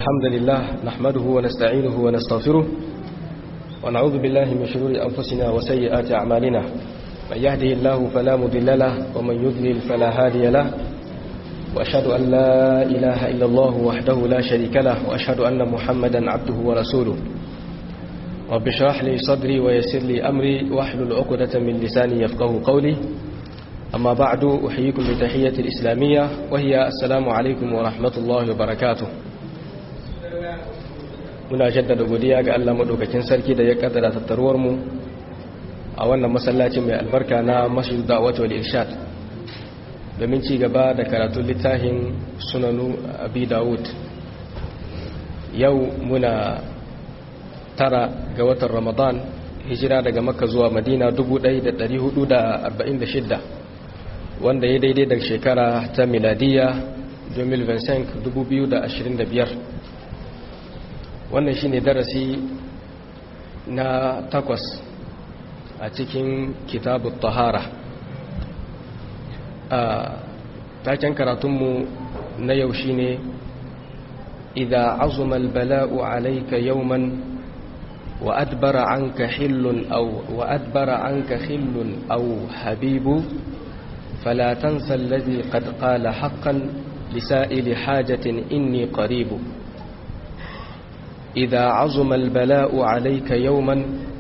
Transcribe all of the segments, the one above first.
الحمد لله نحمده ونستعينه ونستغفره ونعوذ بالله من شرور أنفسنا وسيئات أعمالنا من يهده الله فلا مضل له ومن يضلل فلا هادي له وأشهد أن لا إله إلا الله وحده لا شريك له وأشهد أن محمدا عبده ورسوله رب اشرح لي صدري ويسر لي أمري واحلل عقدة من لساني يفقه قولي أما بعد أحييكم بتحية الإسلامية وهي السلام عليكم ورحمة الله وبركاته muna jaddada godiya ga Allah madaukakin sarki da ya kaddara tattaruwar mu a wannan masallacin mai albarka na Masjid Da'wat wal Irshad domin ci gaba da karatun littafin Sunanu Abi Dawud yau muna tara ga watan Ramadan hijira daga Makka zuwa Madina 1446 wanda ya daidai da shekara ta miladiya 2025 wannan shine darasi na takwas a cikin kitabu tahara a taken karatunmu na yau shine idha azuma albala'u alayka yawman wa adbara anka hillun aw wa adbara anka hillun aw habibu fala tansa alladhi qad qala haqqan lisa'ili hajatin inni qaribu إذا عظم البلاء عليك يوما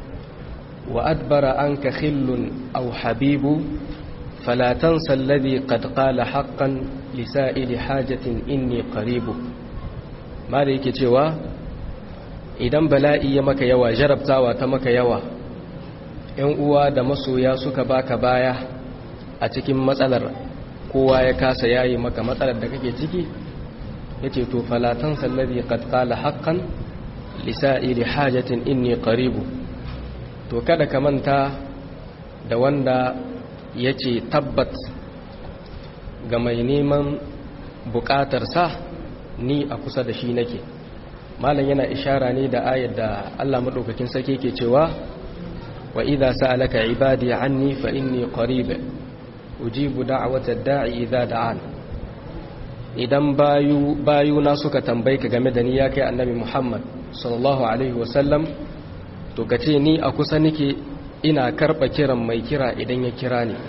وأدبر عنك خل أو حبيب فلا تنسى الذي قد قال حقا لسائل حاجة إني قريب ما ليك cewa idan bala'i ya maka yawa jarabtawa ta maka yawa ‘yan uwa da masoya suka baka baya a cikin matsalar kowa ya kasa yayi maka matsalar da kake ciki yace to falatan sallabi qad qala haqqan lisa'ili hajatin inni qaribu to kada ka manta da wanda yace tabbat ga mai neman bukatar sa ni a kusa da shi nake malam yana ishara ne da ayar da Allah madaukakin sarki yake cewa wa idza sa'alaka ibadi anni fa inni qarib ujibu da'wata da'i idza da'an idan bayu bayuna suka tambaye ka game da ni ya kai annabi Muhammad sallallahu alaihi wasallam to kace ni a kusa nake ina karba kiran mai kira idan ya kira ni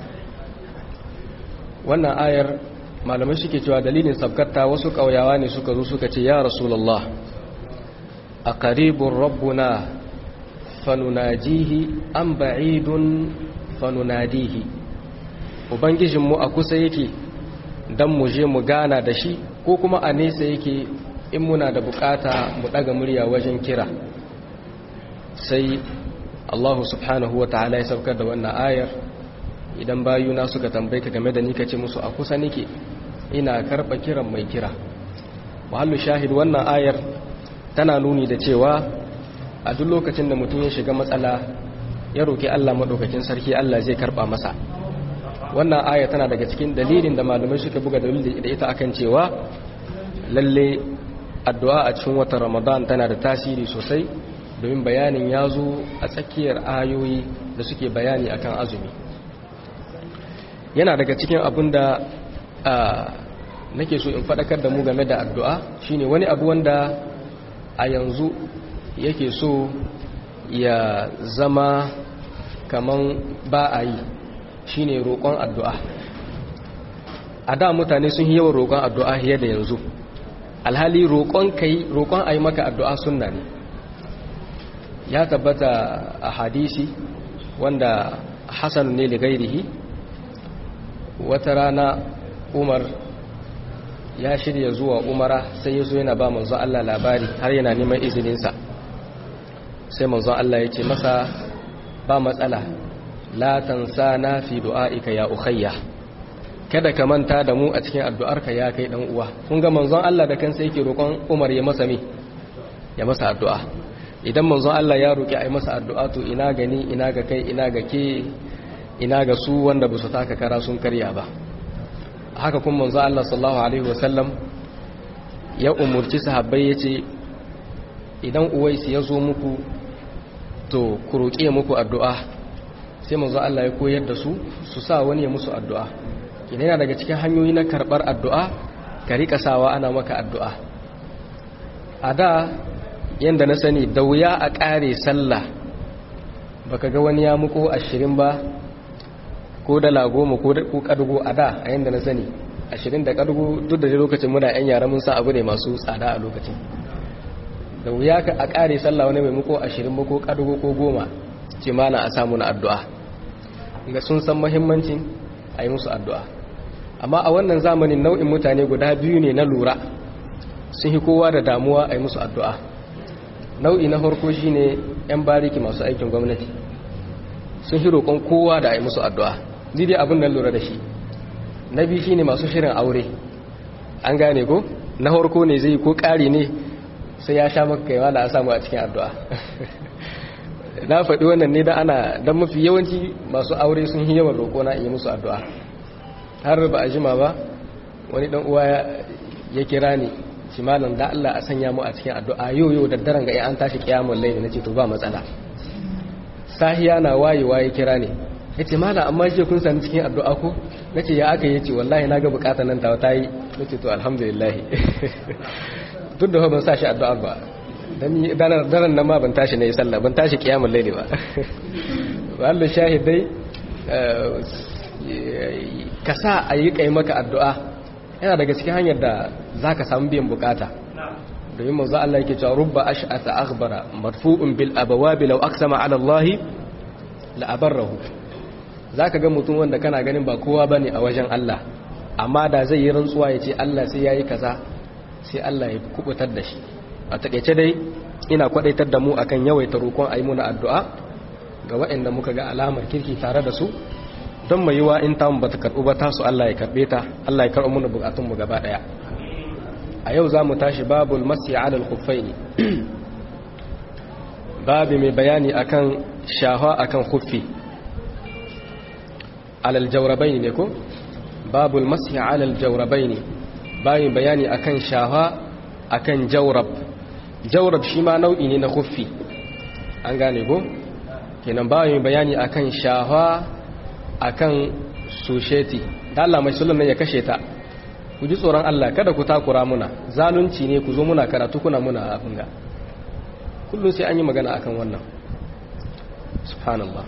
wannan ayar malamai suke cewa dalilin sabkarta wasu kauyawa ne suka zo suka ce ya rasulullah a qaribur rabbuna fanunajihi am ba'idun fanunadihi ubangijinmu a kusa yake dan mu je mu gana da shi ko kuma a nesa yake in muna da bukata mu daga murya wajen kira sai Allah subhanahu wa ta'ala ya saukar da wannan ayar idan bayuna suka tambaye ka game da ni kace musu a kusa nake ina karba kiran mai kira mahallu shahid wannan ayar tana nuni da cewa a duk lokacin da mutum ya shiga matsala ya roki Allah madaukakin sarki Allah zai karba masa wannan aya tana daga cikin dalilin da malamai suka buga dalilin da ita akan cewa lalle addu'a a cikin watan ramadan tana da tasiri sosai domin bayanin ya zo a tsakiyar ayoyi da suke bayani akan azumi yana daga cikin abin da nake so in faɗakar da mu game da addu'a shine wani abu wanda a yanzu yake so ya zama kaman ba a yi shine roƙon addu'a a da mutane sun yi yawan roƙon addu'a fiye da yanzu alhali roƙon kai roƙon a yi maka addu'a sunna ne ya tabbata a hadisi wanda hasan ne ligairihi wata rana umar ya shirya zuwa umara sai ya zo yana ba manzon Allah labari har yana neman izininsa sai manzon Allah ya ce masa ba matsala la tansa na fi du'a'ika ya ukhayya kada ka manta da mu a cikin addu'arka ya kai dan uwa kun ga manzon Allah da kansa yake roƙon Umar ya masa me ya masa addu'a idan manzon Allah ya roƙi ai masa addu'a to ina gani ina ga kai ina ga ke ina ga su wanda ba su taka kara sun karya ba haka kuma manzon Allah sallallahu alaihi wasallam ya umurci sahabbai yace idan Uwais ya zo muku to ku roƙe muku addu'a sai manzon Allah ya koyar da su su sa wani ya musu addu'a kina yana daga cikin hanyoyi na karɓar addu'a ka rika sawa ana maka addu'a a da yadda na sani da wuya a ƙare sallah baka ga wani ya muko ashirin ba ko dala goma ko kadugo a da a yadda na sani ashirin da kadugo duk da lokacin muna yan yara mun san abu ne masu tsada a lokacin da wuya ka a ƙare sallah wani mai muko ashirin ba ko kadugo ko goma ce mana a samu na addu'a ga sun san mahimmancin a yi musu addu'a amma a wannan zamanin nau'in mutane guda biyu ne na lura sun yi kowa da damuwa a yi musu addu'a nau'i na farko shi ne 'yan bariki masu aikin gwamnati sun yi roƙon kowa da a yi musu addu'a dai abin nan lura da shi na biyu shi ne masu shirin aure an gane ko na farko ne zai ko ƙari ne sai ya sha maka kaiwa da a samu a cikin addu'a na faɗi wannan ne da ana don mafi yawanci masu aure sun yi yawan roƙo na yi musu addu'a har ba a jima ba wani ɗan uwa ya kira ni shi malam da Allah a sanya mu a cikin addu'a yau yau da daren ga an tashi kiyamun laili nace to ba matsala sahiya na wayewa ya kira ni yace malam amma shi kun sani cikin addu'a ko nace ya aka yace wallahi naga bukatar nan tawa tayi nace to alhamdulillah duk da ban sa shi addu'a ba dan daren nan ma ban tashi nayi sallah ban tashi kiyamun laili ba wallahu shahidai ka sa a yi kai maka addu'a yana daga cikin hanyar da za ka samu biyan bukata domin manzo Allah yake cewa rubba ash'atha akhbara marfu'un bil abawabi law aqsama ala Allah la abarrahu zaka ga mutum wanda kana ganin ba kowa bane a wajen Allah amma da zai yi rantsuwa ya ce Allah sai yayi kaza sai Allah ya kubutar da shi a takeice dai ina kwadaitar da mu akan yawaita roƙon ayi muna addu'a ga waɗanda muka ga alamar kirki tare da su don mai yiwa in tamu bata karɓu ba tasu Allah ya karɓe ta Allah ya karɓo mana bukatunmu gaba ɗaya a yau za mu tashi babul masi alal khuffaini babu mai bayani akan shahwa akan khuffi alal jawrabaini ne ko babul masi alal jawrabaini babu bayani akan shahwa akan jawrab jawrab shi ma nau'i ne na khuffi an gane ko kenan babu bayani akan shahwa akan susheti da Allah mai sulam ya kashe ta ku ji tsoron Allah kada ku takura muna zalunci ne ku zo muna karatu kuna muna abinga kullum sai an yi magana akan wannan subhanallah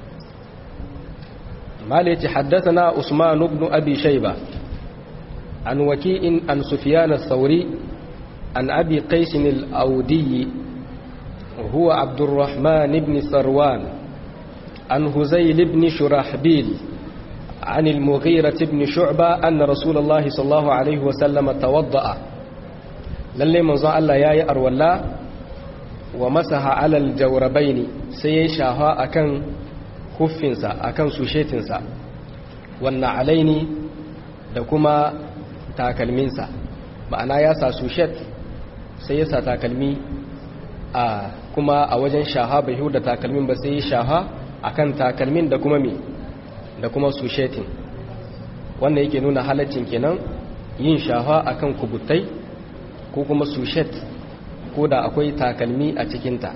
mala yace haddathana usman ibn abi shayba an waki'in an sufyan ath-thawri an abi qais al-awdi huwa abdurrahman ibn sarwan عن هزيل بن شرحبيل عن المغيرة بن شعبة أن رسول الله صلى الله عليه وسلم توضأ للي من ظن الله ياي أرولا ومسح على الجوربين سيشاها أكن خفنسا أكن سوشيتنسا والنعلين دكما تاكلمينسا ma'ana ya sa sushet sai ya sa takalmi a kuma a wajen shaha bai hu da takalmin ba sai ya shaha akan takalmin da kuma me da kuma sushetin wannan yake nuna halaccin kenan yin shafa akan kubutai ko kuma sushet ko da akwai takalmi a cikinta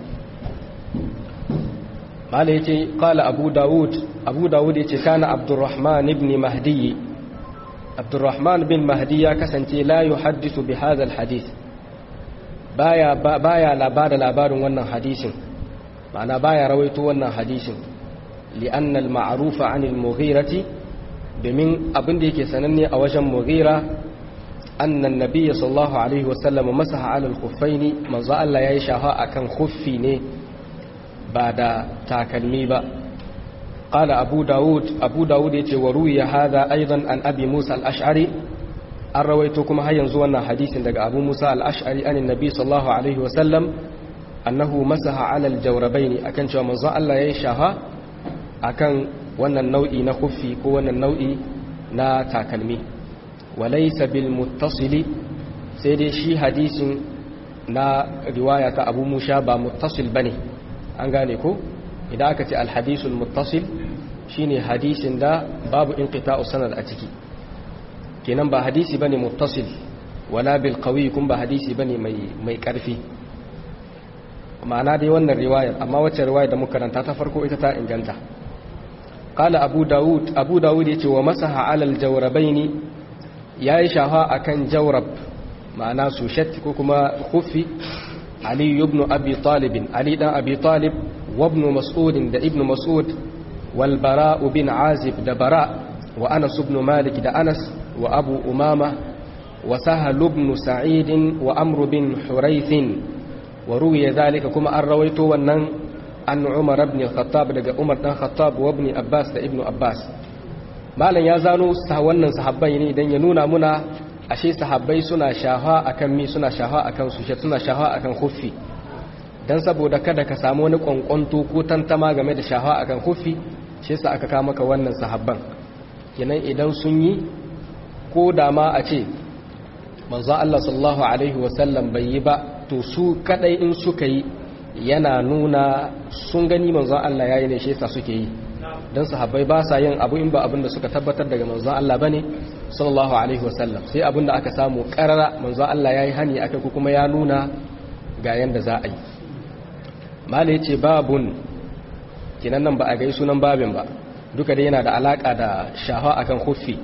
mala yace qala abu daud abu daud yace kana abdurrahman ibn mahdi abdurrahman bin mahdi ya kasance la yuhaddisu bi hadha alhadith baya baya labada labarin wannan hadisin ma'ana baya rawaito wannan hadisin li'anna al-ma'rufa 'an al-mughirati domin abin da yake sananne a wajen mughira anna an-nabiy sallallahu alaihi wa sallam masaha 'ala al-khuffaini manzo Allah yayi shafa akan khuffi ne ba da takalmi ba qala abu daud abu daud yace wa ruwiya hadha aidan an abi musa al-ash'ari an rawaito kuma har yanzu wannan hadisin daga abu musa al-ash'ari an annabi sallallahu alaihi wa sallam annahu masaha 'ala al-jawrabaini akan cewa manzo Allah yayi shafa akan wannan nau'i na khuffi ko wannan nau'i na takalmi walaysa bil muttasili sai dai shi hadisin na riwaya ta Abu Musa ba muttasil bane an gane ko idan aka ce al hadisul muttasil shine hadisin da babu inqita'u sanad a ciki kenan ba hadisi bane muttasil wala bil qawi kun ba hadisi bane mai mai karfi ma'ana dai wannan riwayar amma wacce riwayar da muka karanta ta farko ita ta inganta qala abu daud abu daud yace wa masaha ala al jawrabaini yayi shafa akan jawrab ma'ana sushet ko kuma khuffi ali ibn abi talib ali dan abi talib wa ibn mas'ud da ibn mas'ud wal bara bin azib da bara wa anas ibn malik da anas wa abu umama wa sahal ibn sa'id wa amr bin hurayth wa ruwiya dhalika kuma an rawaito wannan an umar ibn khattab daga umar dan khattab wa ibn abbas da ibn abbas malam ya zano wannan sahabbai ne idan ya nuna muna ashe sahabbai suna shafa akan mi suna shafa akan su suna shafa akan khuffi dan saboda kada ka samu wani kwankwanto ko tantama game da shafa akan khuffi shi yasa aka kawo maka wannan sahabban kenan idan sun yi ko da ma a ce manzo Allah sallallahu alaihi wasallam bai yi ba to su kadai in suka yi yana nuna sun gani manzo Allah yayi ne shi yasa suke yi dan sahabbai ba sa yin abu in ba abin da suka tabbatar daga manzo Allah bane sallallahu alaihi wasallam sai abin da aka samu karara manzo Allah yayi hani akai ko kuma ya nuna ga yanda za a yi mala yace babun kinan nan ba a gai sunan babin ba duka dai yana da alaka da shafa akan khuffi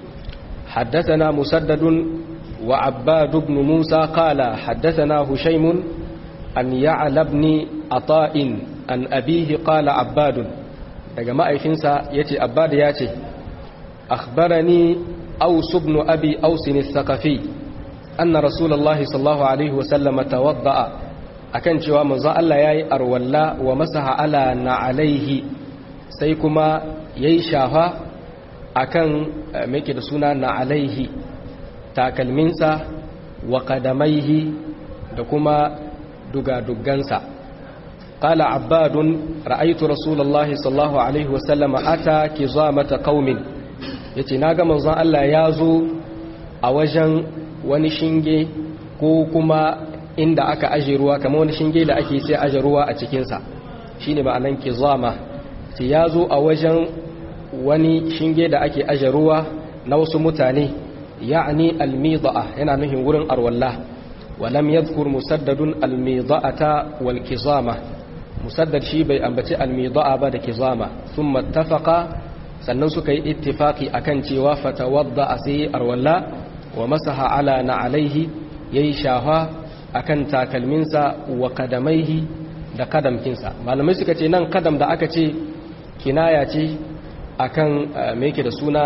حدثنا مسدد وعباد بن موسى قال حدثنا هشيم أن يعلى بن عطاء أن أبيه قال عباد daga ma'aifinsa ya ce abbad ya ce akhbarani aus ibn abi aus al-thaqafi anna rasulullahi sallallahu alaihi wasallam tawadda'a akan cewa manzo Allah yayi arwalla wa masaha ala na alaihi sai kuma yayi shafa akan meke da suna na alaihi takalminsa wa qadamaihi da kuma dugadugansa qala abbadun ra'aytu rasulullahi sallallahu alaihi wasallam ata kizamata qaumin yace naga manzon Allah ya zo a wajen wani shinge ko kuma inda aka aje ruwa kamar wani shinge da ake sai aje ruwa a cikin sa shine ma'anan kizama ce ya zo a wajen wani shinge da ake aje ruwa na wasu mutane ya'ani almida'a yana nufin wurin arwalla walam yadhkur musaddadun almida'ata wal kizama musaddad shi bai ambaci almida'a ba da kizama thumma ittafaqa sannan suka yi ittifaqi akan cewa fatawadda sai arwalla wa masaha ala na alaihi yayi shafa akan takalminsa wa kadamaihi da kadamkinsa malamai suka ce nan kadam da aka ce kinaya ce akan me yake da suna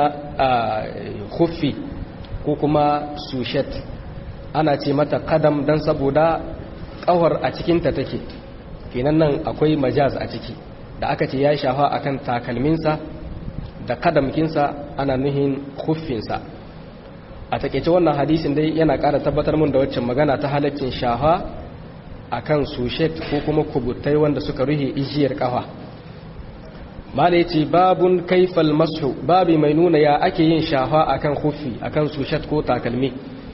khuffi ko kuma sushet ana ce mata kadam dan saboda kawar a cikinta take kenan nan akwai majaz a ciki da aka ce ya shafa akan takalminsa da kadamkinsa ana nuhin khuffinsa a takeice wannan hadisin dai yana ƙara tabbatar mun da waccan magana ta halaccin shafa akan sushet ko kuma kubutai wanda suka ruhe ijiyar kafa mala yace babun kaifal mashu babi mai nuna ya ake yin shafa akan khuffi akan sushet ko takalmi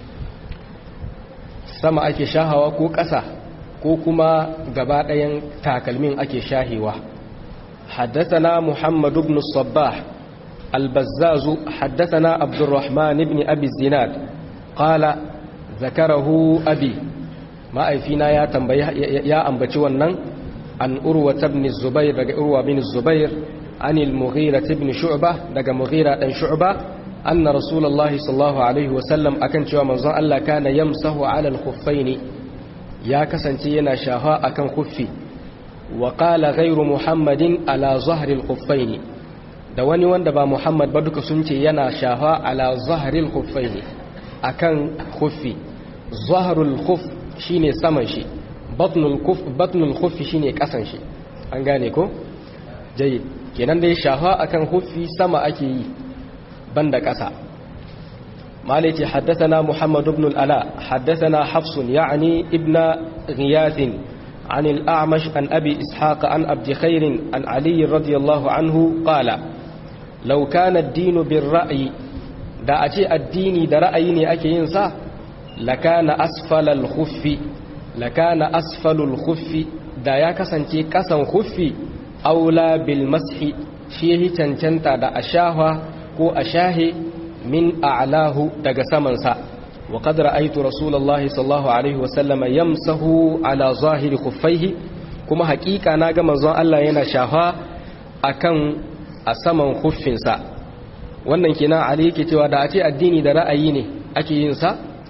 sama ake shahawa ko ƙasa ko kuma gaba ɗayan takalmin ake shahewa حدثنا محمد بن الصباح البزاز حدثنا عبد الرحمن بن أبي الزناد قال ذكره أبي ما أيفينا يا تنبي يا أنبتي ونن عن أروة بن الزبير دقى أروة بن الزبير عن المغيرة بن شعبة دقى مغيرة بن شعبة أن رسول الله صلى الله عليه وسلم أكن شوى منظر ألا كان يمسه على الخفين يا كسنتينا شاهاء أكن خفي وقال غير محمد على ظهر الخفين da wani wanda ba Muhammad ba duka sun ce yana shafa ala zahril khuffaini akan khuffi zahrul khuff shine saman shi batnul khuff batnul khuffi shine kasan shi an gane ko jayyid kenan dai shafa akan khuffi sama ake yi banda kasa مالك حدثنا محمد بن الألاء حدثنا حفص يعني ابن غياث عن الأعمش عن أبي إسحاق عن عبد خير عن علي رضي الله عنه قال لو كان الدين بالرأي da a ce addini da ra'ayi ne ake yin sa lakana asfalal khuffi lakana asfalul khuffi da ya kasance kasan khuffi aula bil mashi shi yahi cancanta da ashaha ko ashahi min a'lahu daga saman sa wa qad ra'aytu rasulullahi sallallahu alaihi wa sallama yamsahu ala zahiri khuffaihi kuma haƙiƙa na ga manzon Allah yana shafa akan a saman huffinsa wannan kenan ali yake cewa da a ce addini da ra'ayi ne ake yin sa to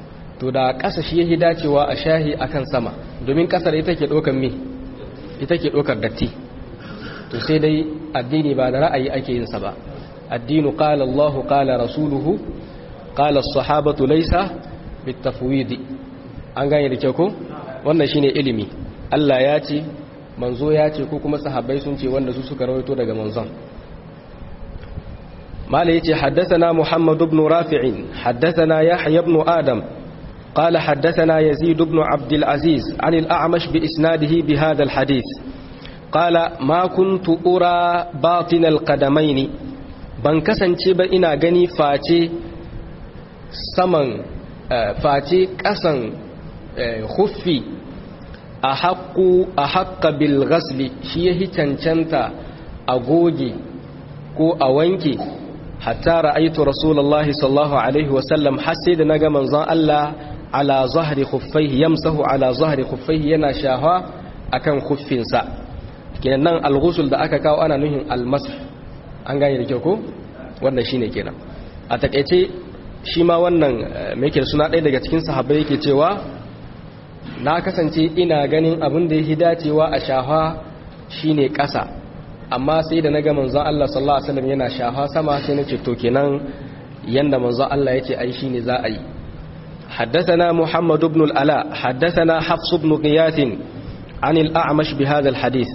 to da ƙasa shi yake dacewa a shahi akan sama domin ƙasar ita ke ɗaukar me ita ke ɗaukar datti to sai dai addini ba da ra'ayi ake yin sa ba addinu qala Allahu qala rasuluhu qala as-sahabatu laysa bitafwid an gane da kyau ko wannan shine ilimi Allah ya ce manzo ya ce ko kuma sahabbai sun ce wanda su suka rawaito daga manzon mala yace haddathana Muhammad ibn Rafi' haddathana Yahya ibn Adam قال حدثنا يزيد بن عبد العزيز عن الأعمش بإسناده بهذا الحديث قال ما كنت أرى باطن القدمين ban kasance ba ina gani face saman face ƙasan huffi a haƙƙu a haƙƙa bilgasli shi ya hi cancanta a goge ko a wanke hatta ra'aitu rasulullahi sallallahu alaihi wasallam har sai da naga manzon Allah ala zahri khuffaihi yamsahu ala zahri khuffaihi yana shahwa akan khuffinsa kenan nan al-ghusl da aka kawo ana nuhin al-mash an gane da kyau ko wannan shine kenan a takeice shi ma wannan me yake suna ɗaya daga cikin sahabbai yake cewa na kasance ina ganin abin da yake dacewa a shahwa shine ƙasa amma sai da naga manzon Allah sallallahu alaihi wasallam yana shahwa sama sai nace to kenan yanda manzon Allah yake ai shine za a yi حدثنا محمد بن الألاء حدثنا حفص بن غياث عن الأعمش بهذا الحديث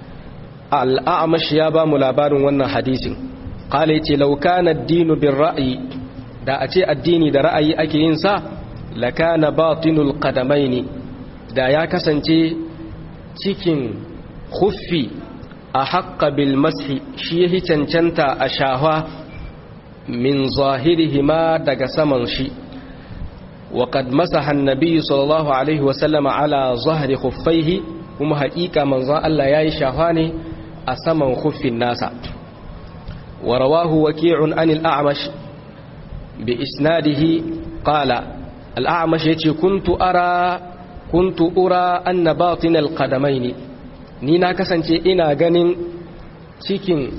الأعمش يابا ملابار ون حديث قال لو كان الدين بالرأي دا أتي الدين دا رأي أكي ينسى لكان باطن القدمين دا يا كسنتي cikin khuffi a haƙƙa bilmashi shi ya cancanta a shahwa min zahirihima daga saman shi وقد مسح النبي صلى الله عليه وسلم على ظهر خفيه kuma haƙiƙa manzon Allah ya yi shafa ne a saman huffin nasa wa rawahu waki'un an al'amash bi isnadihi qala al'amash yace kuntu ara kuntu ura anna batin al-qadamain ni na kasance ina ganin cikin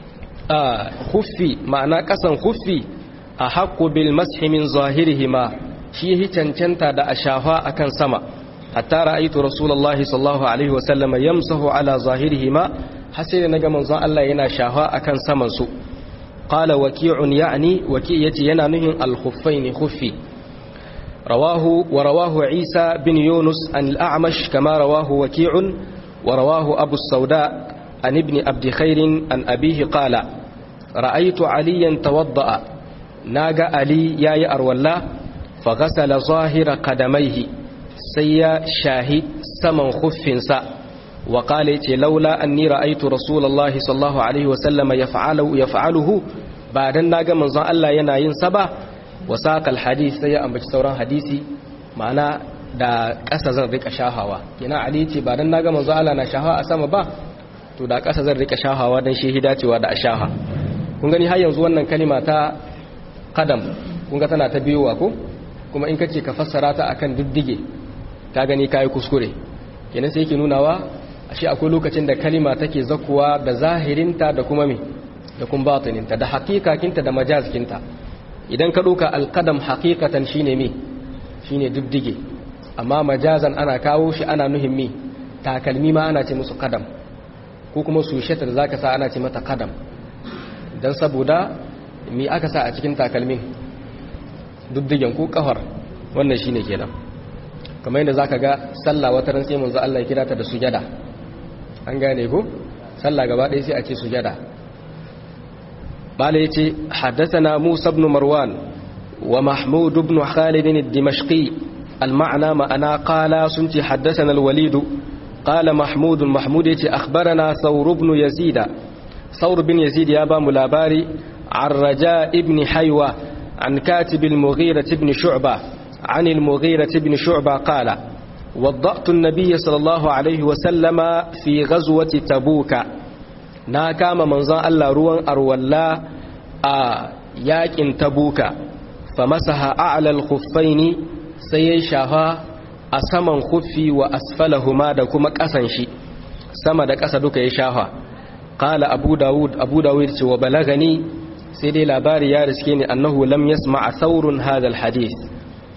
huffi ma'ana kasan huffi a haqqu bil mashi min zahirihima shi yi cancanta da a shafa akan sama hatta ra'aytu rasulullahi sallallahu alaihi wa sallama yamsahu ala zahirihima har sai naga manzon Allah yana shafa akan saman su qala waqi'un ya'ni waqi' yace yana nuhin al-khuffain khuffi rawahu wa rawahu Isa bin Yunus an al-A'mash kama rawahu waqi'un wa rawahu Abu Sauda an ibn Abd Khair an abihi qala ra'aytu aliyan tawadda'a naga Ali yayi arwalla فغسل ظاهر قدميه سيا شاهد سمن خفنسا وقال لولا أني رأيت رسول الله صلى الله عليه وسلم يفعله, يفعله بعد الناقة من ظن الله يناين سبا وساق الحديث سيا أم بجسوران حديثي معنى da ƙasa zan rika shahawa kina ali ce ba dan naga manzo Allah na shahawa a sama ba to da ƙasa zan rika shahawa dan shi hidacewa da ashaha kun gani har yanzu wannan kalima ta qadam kun ga tana ta biyowa ko kuma in kace ka fassara ta akan diddige ka gani kai kuskure kenan sai yake nunawa ashe akwai lokacin da kalima take zakuwa da zahirinta da kuma me da kuma batininta da haqiqakinta da majazkinta idan ka doka alqadam haqiqatan shine me shine diddige amma majazan ana kawo shi ana nuhin me takalmi ma ana ce musu qadam ko kuma sushata da zaka sa ana ce mata qadam dan saboda me aka sa a cikin takalmin duddigen ko kafar wannan shine kenan kamar yadda zaka ga sallah wata ran sai manzo Allah ya kira ta da sujada an gane ko sallah gaba ɗaya sai a ce sujada bala yace haddathana Musa ibn Marwan wa Mahmud ibn Khalid ad-Dimashqi al-ma'na ma'ana qala sunti haddathana al-Walid qala Mahmud Mahmud yace akhbarana Thawr ibn Yazid Thawr ibn Yazid ya ba mu labari عن رجاء ابن حيوة عن كاتب المغيرة بن شعبة عن المغيرة بن شعبة قال وضأت النبي صلى الله عليه وسلم في غزوة تبوك ناكام منظى الله روان أرولا ياكن تبوك فمسح أعلى الخفين سيشها أسمن خفي وأسفلهما دكما كسنشي sama da ƙasa duka ya shafa qala abu dawud abu dawud ce wa balagani sai dai labari ya riske ni annahu lam yasma' thawrun hadha alhadith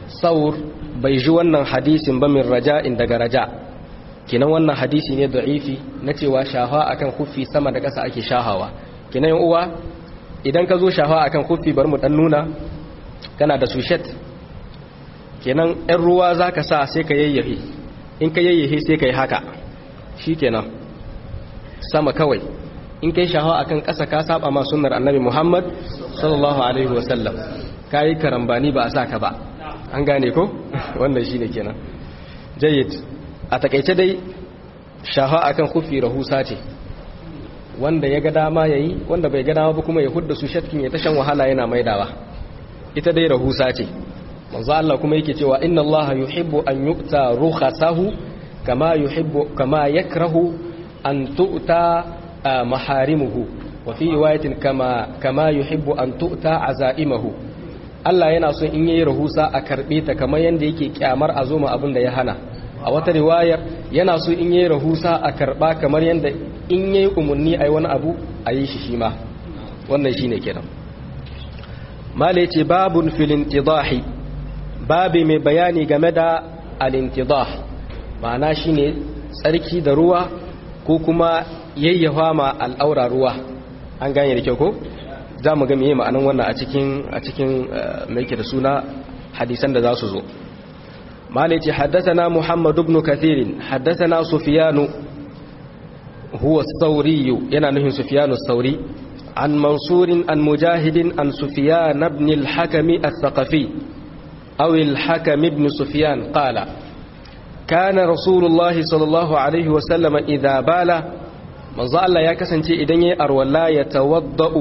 saur bai ji wannan hadisin ba min raja'in daga raja kinan wannan hadisi ne da'ifi na cewa shafa akan kufi sama da ƙasa ake shahawa kinan uwa idan ka zo shafa akan kufi bar mu dan nuna kana da sushet kenan ɗan ruwa za ka sa sai ka yayyahe in ka yayyahe sai ka yi haka shi kenan sama kawai in ka yi shahawa akan ƙasa ka saba ma sunnar annabi muhammad sallallahu alaihi wasallam ka yi karambani ba a sa ka ba an gane ko wannan shi ne kenan jayyid a takaice dai shahawa akan kufi rahusa ce wanda ya ga dama ya yi wanda bai ga dama ba kuma ya hudda su shatkin ya tashan wahala yana maidawa ita dai rahusa ce manzo Allah kuma yake cewa inna Allah yuhibbu an yu'ta rukhasahu kama yuhibbu kama yakrahu an tu'ta maharimuhu wa fi riwayatin kama kama yuhibbu an tu'ta azaimahu Allah yana so in yayi rahusa a karbe ta kamar yanda yake kyamar a zoma abin da ya hana a wata riwayar yana so in yayi rahusa a karba kamar yanda in yayi umunni ai wani abu a yi shi shi ma wannan shine kenan mala yace babun fil intidahi babi mai bayani game da al-intidah ma'ana shine tsarki da ruwa ko kuma yayyafa ma al'aura ruwa an gane da kyau ko za mu ga meye ma'anan wannan a cikin a cikin mai ke da suna hadisan da za su zo mala yace haddathana muhammad ibn kathir haddathana sufyan huwa as-sawri yana nufin sufyan as-sawri عن منصور عن مجاهد عن سفيان بن الحكم الثقفي أو الحكم بن سفيان قال كان رسول الله صلى الله عليه وسلم إذا بال من ظل يا كسنتي إذن أرولا يتوضأ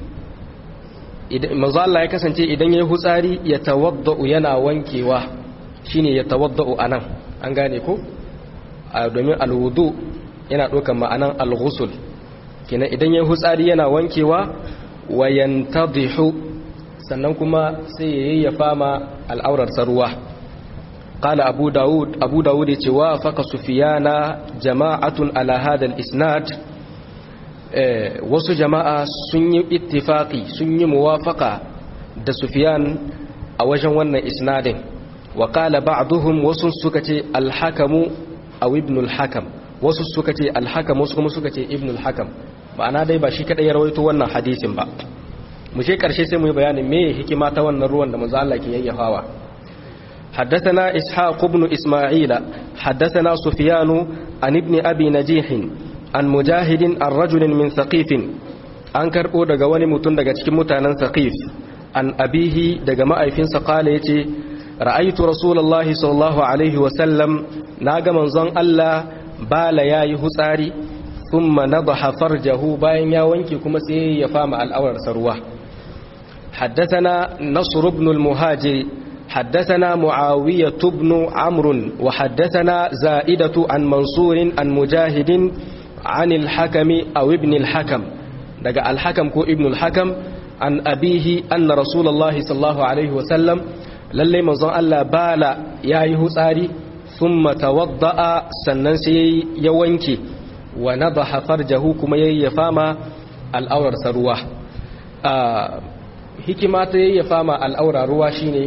من ظل يا كسنتي إذن يهساري يتوضأ ينا وانكوا شيني يتوضأ أنا أنغانيكو domin alwudu yana ɗaukar ma'anan alghusul kina idan ya hutsari yana wankewa wa yantadhihu sannan kuma sai ya yayyafa ma al'aurar ruwa qala abu daud abu daud yace wa faqa sufyana jama'atun ala hadha al-isnad wasu jama'a sun yi ittifaqi sun yi muwafaqa da sufyan a wajen wannan isnadin wa qala ba'dhum wasu suka ce al-hakamu aw ibn al-hakam wasu suka ce al-hakam wasu kuma suka ce ibn al-hakam ma'ana dai ba shi kadai ya rawaito wannan hadisin ba mu je karshe sai mu yi bayanin me hikima ta wannan ruwan da manzo Allah ke yayyafawa حدثنا إسحاق بن إسماعيل حدثنا سفيان عن ابن أبي نجيح عن مجاهد عن رجل من ثقيف an karɓo daga wani mutum daga cikin mutanen saqif an abihi daga ma'aifinsa kala ya ce ra'aitu rasulullahi sallallahu alaihi wasallam na ga manzon Allah bala ya yi hutsari thumma nadaha farjahu bayan ya wanke kuma sai ya fama al'aurarsa ruwa حدثنا نصر بن المهاجر حدثنا معاوية بن عمرو وحدثنا زائدة عن منصور عن مجاهد عن الحكم أو ابن الحكم دقى الحكم كو ابن الحكم عن أبيه أن رسول الله صلى الله عليه وسلم للي منظر ألا بالا يا يهساري ثم توضأ سننسي يوينكي ونضح فرجه كما يفاما الأور سروه آه hikima ta yayyafa ma al'aura ruwa shine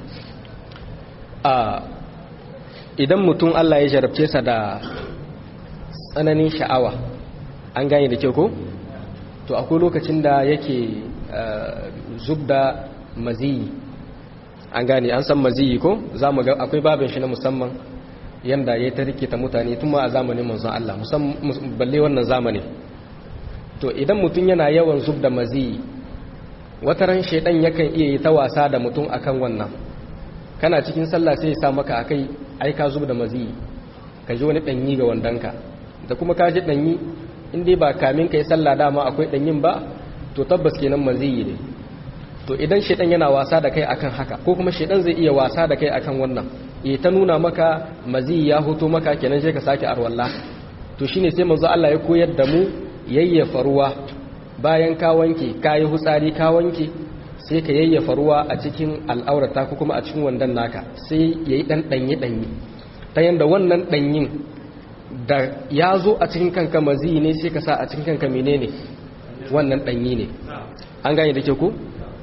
a idan mutum Allah ya jarabce sa da tsananin sha'awa an gane da kyau ko to akwai lokacin da yake zub da maziyi an gane an san maziyi ko za mu ga akwai babin shi na musamman yanda ya ta rikita mutane tun ma a zamanin manzon Allah balle wannan zamani to idan mutum yana yawan zub da maziyi wataran shaidan yakan iya yi ta wasa da mutum akan wannan kana cikin sallah sai ya sa maka akai ai ka zub da maziyi ka ji wani danyi ga wandanka da kuma ka ji danyi in dai ba kamin kai sallah dama akwai danyin ba to tabbas kenan maziyi ne to idan shaidan yana wasa da kai akan haka ko kuma shaidan zai iya wasa da kai akan wannan ya ta nuna maka maziyi ya hoto maka kenan sai ka sake arwalla to shine sai manzo Allah ya koyar da mu yayyafa ruwa bayan ka wanke ka yi hutsari ka wanke sai ka yayyafa ruwa a cikin al'aurata ko kuma a cikin wandan naka sai ya yi ɗan ɗanyi-ɗanyi ta yadda wannan ɗanyin da ya zo a cikin kanka mazi ne sai ka sa a cikin kanka mene ne wannan ɗanyi ne an gane da ke ku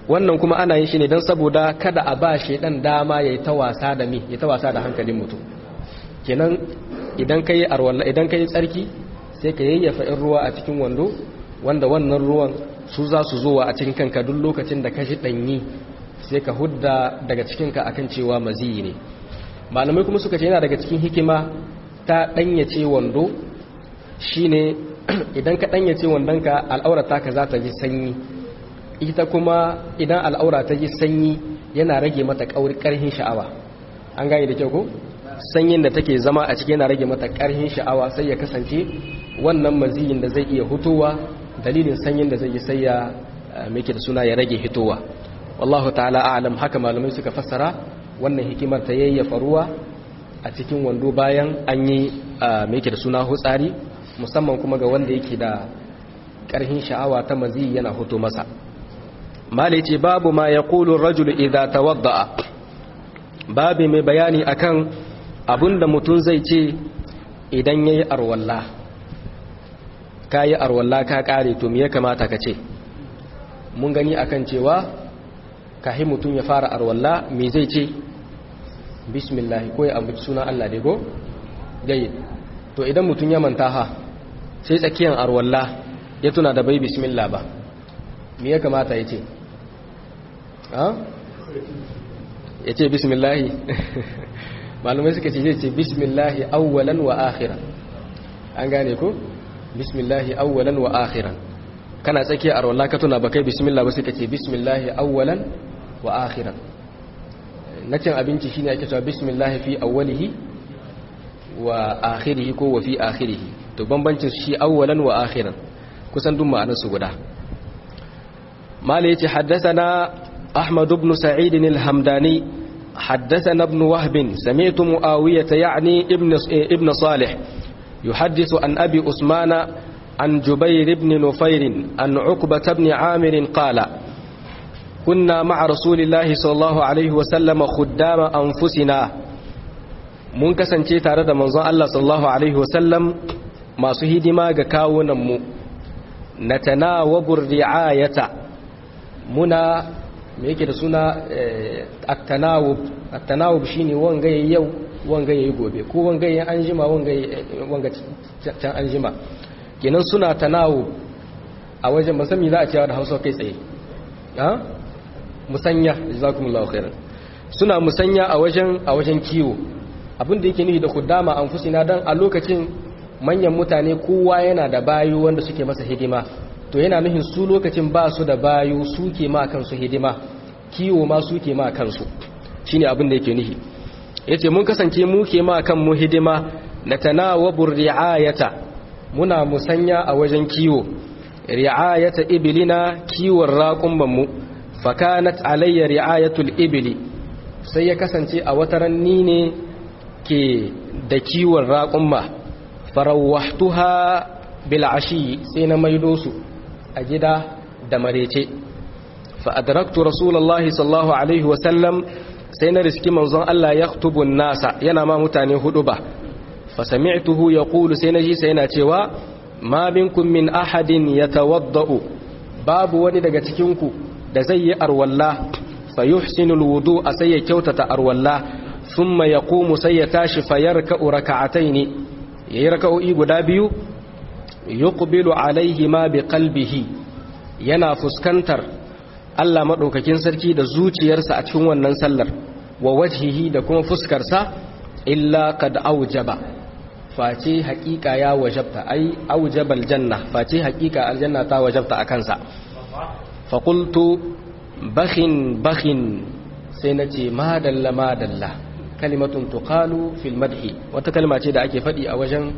wannan kuma ana yin shi ne don saboda kada a ba shedan dama yayi ta wasa da mi ya ta wasa da hankalin mutum kenan idan kai arwalla idan kai tsarki sai ka yayyafa in ruwa a cikin wando wanda wannan ruwan su za su zowa a cikin kanka duk lokacin da ka shi danyi sai ka hudda daga cikinka akan cewa maziyi ne malamai kuma suka ce yana daga cikin hikima ta danyace wando shine idan ka danyace wandonka al'aura taka za ta ji sanyi ita kuma idan al'aura ta ji sanyi yana rage mata karhin sha'awa an gane da kyau ko sanyin da take zama a ciki yana rage mata karhin sha'awa sai ya kasance wannan maziyin da zai iya hutowa dalilin sanyin da zai yi sai ya meke da suna ya rage hitowa wallahu ta'ala a'lam haka malamai suka fassara wannan hikimar ta yayyafa ruwa a cikin wando bayan an yi meke da suna hutsari musamman kuma ga wanda yake da karhin sha'awa ta maziyi yana huto masa mali ce babu ma ya kulun rajulu idha tawadda'a babu mai bayani akan abinda mutum zai ce idan ya yi arwalla ka yi arwalla ka kare to ya kamata ka ce mun gani akan cewa kahi mutum ya fara arwalla me zai ce bismillah ko ya ambaci sunan Allah dai go gayi to idan mutum ya manta ha sai tsakiyar arwalla ya tuna da bai bismillah ba me ya kamata ya ce ya ce bismillahi malumai suka ce zai ce bismillahi awwalan wa akhiran an gane ko bismillahi awwalan wa akhiran kana tsakiya a rawar ka tuna ba kai bismillah ba suka ce bismillahi awwalan wa akhiran na cin abinci shine ake cewa bismillahi fi awwalihi wa akhirihi ko wa fi akhirihi to bambancin shi awwalan wa akhiran kusan duk ma'anar su guda mala yace haddathana أحمد بن سعيد الهمداني حدثنا ابن وهب سمعت معاوية يعني ابن ابن صالح يحدث عن أبي أسمان عن جبير بن نفير عن عقبة بن عامر قال كنا مع رسول الله صلى الله عليه وسلم خدام أنفسنا mun kasance tare da manzon Allah sallallahu alaihi wasallam masu hidima ga kawunanmu na tanawabur ri'ayata muna me yake da suna at-tanawub at-tanawub shine wanga yayi yau wanga yayi gobe ko wanga yayi anjima wanga wanga can anjima kenan suna tanawub a wajen musami za a cewa da Hausa kai tsaye ha musanya jazakumullahu khairan suna musanya a wajen a wajen kiwo abin da yake nufi da khuddama anfusina dan a lokacin manyan mutane kowa yana da bayu wanda suke masa hidima to yana nufin su lokacin ba su da bayu suke ma kansu hidima kiwo ma suke ma kansu shine abin da yake nufi yace mun kasance mu ke ma kanmu hidima na tanawabur ri'ayata muna musanya a wajen kiwo ri'ayata ibilina kiwon raƙumban mu fakanat alayya ri'ayatul ibili sai ya kasance a wataran ni ne ke da kiwon raƙumma farawahtuha bil ashi sai na maido su a gida da marece fa adraktu rasulullahi sallallahu alaihi wa sallam sai na riski manzon Allah ya tubun nasa yana ma mutane hudu ba fa sami'tuhu yaqulu sai naji sai yana cewa ma minkum min ahadin yatawaddau babu wani daga cikin ku da zai yi arwalla fa yuhsinu alwudu sai ya kyautata arwalla thumma yaqumu sai ya tashi fa yarka'u raka'ataini yayi raka'o'i guda biyu yuqbilu alaihi ma biqalbihi yana fuskantar Allah madaukakin sarki da zuciyarsa a cikin wannan sallar wa wajhihi da kuma fuskarsa illa qad aujaba face haƙiƙa ya wajabta ai aujabal janna face haƙiƙa aljanna ta wajabta a kansa fa qultu bakhin bakhin sai nace madalla madalla kalimatun tuqalu fil madhi wata kalma ce da ake faɗi a wajen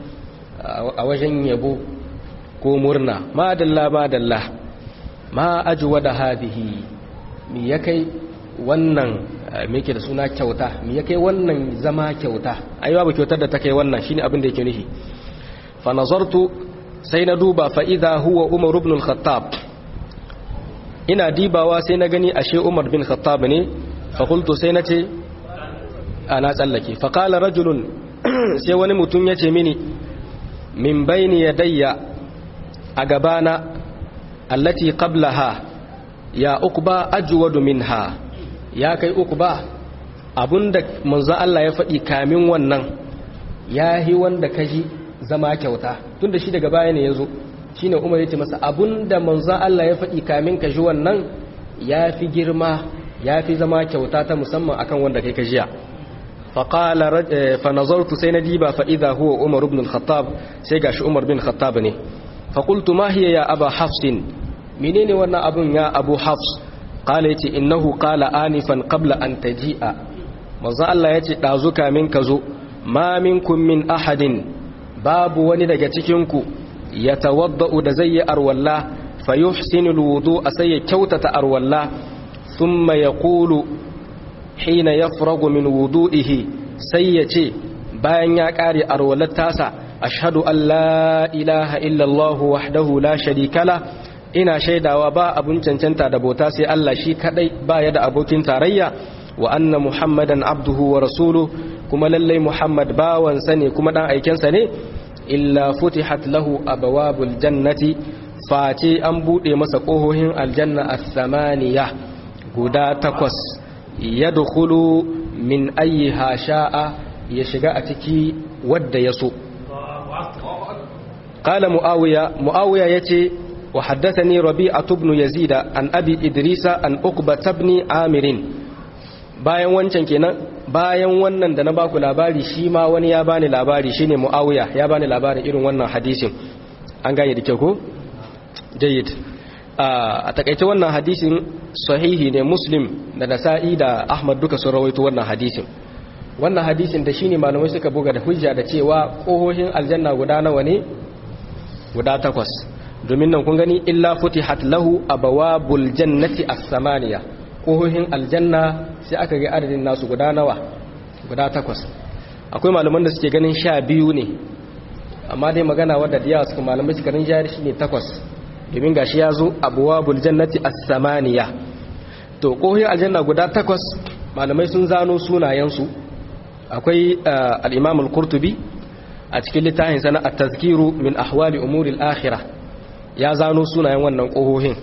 a wajen yabo ko murna madalla madalla ma ajuwa da hadihi mi ya kai wannan me yake da suna kyauta mi ya kai wannan zama kyauta ai babu kyautar da ta kai wannan shine abin da yake nufi fa nazartu sai na duba fa idha huwa umar ibn al-khattab ina dibawa sai na gani ashe umar bin khattab ne fa qultu sai na ce ana tsallake fa qala rajulun sai wani mutum ya ce mini min bayni yadayya a gabana allati qablaha ya uqba ajwadu minha ya kai uqba abunda manzo Allah ya faɗi kamin wannan yahi wanda kaji zama kyauta tunda shi daga baya ne yazo shine Umar yace masa abunda manzo Allah ya faɗi kamin kaji wannan yafi girma yafi zama kyauta ta musamman akan wanda kai kajiya فقال رج... فنظرت سينديبا فإذا هو عمر بن الخطاب سيغاش عمر بن الخطاب ني فقلت ما هي يا أبا حفص منين وانا أبن يا أبو حفص قال يتي إنه قال آنفا قبل أن تجيء مزا الله يتي دازوك منك زو ما منكم من أحد باب وني daga cikinku yatawaddau da zai yi arwalla fayuhsinu alwudu sai ya kyautata arwalla thumma yaqulu hina yafragu min wudu'ihi sai ya ce bayan ya kare arwalar tasa ashhadu an la ilaha illa Allah wahdahu la sharika la ina shaidawa ba abun cancanta da bauta sai Allah shi kadai baya da abokin tarayya wa anna muhammadan abduhu wa rasuluhu kuma lallai muhammad bawansa ne kuma dan aikensa ne illa futihat lahu abwabul jannati face an bude masa kohohin aljanna as-samaniya guda takwas yadkhulu min ayyiha sha'a ya shiga a ciki wadda ya so qala muawiya muawiya yace wa haddathani rabi'atu ibn yazid an abi idrisa an uqba ibn amirin bayan wancan kenan bayan wannan da na baku labari shi ma wani ya bani labari shine muawiya ya bani labarin irin wannan hadisin an gane da kyau ko jayyid a takaice wannan hadisin sahihi ne muslim da nasa'i da ahmad duka sun rawaito wannan hadisin wannan hadisin da shine malamai suka buga da hujja da cewa kohohin aljanna guda nawa ne guda takwas domin nan kun gani illa futihat lahu abawabul jannati as-samaniya kohohin aljanna sai aka ga adadin nasu guda nawa guda takwas akwai malaman da suke ganin sha biyu ne amma dai magana wadda da yawa suka malamai suka rin jari shine takwas domin gashi ya zo abuwabul jannati as-samaniya to kohohin aljanna guda takwas malamai sun zano sunayensu akwai al-imam al-qurtubi a cikin littafin sana at-tazkiru min ahwali umuri al-akhirah ya zano sunayen wannan kohohin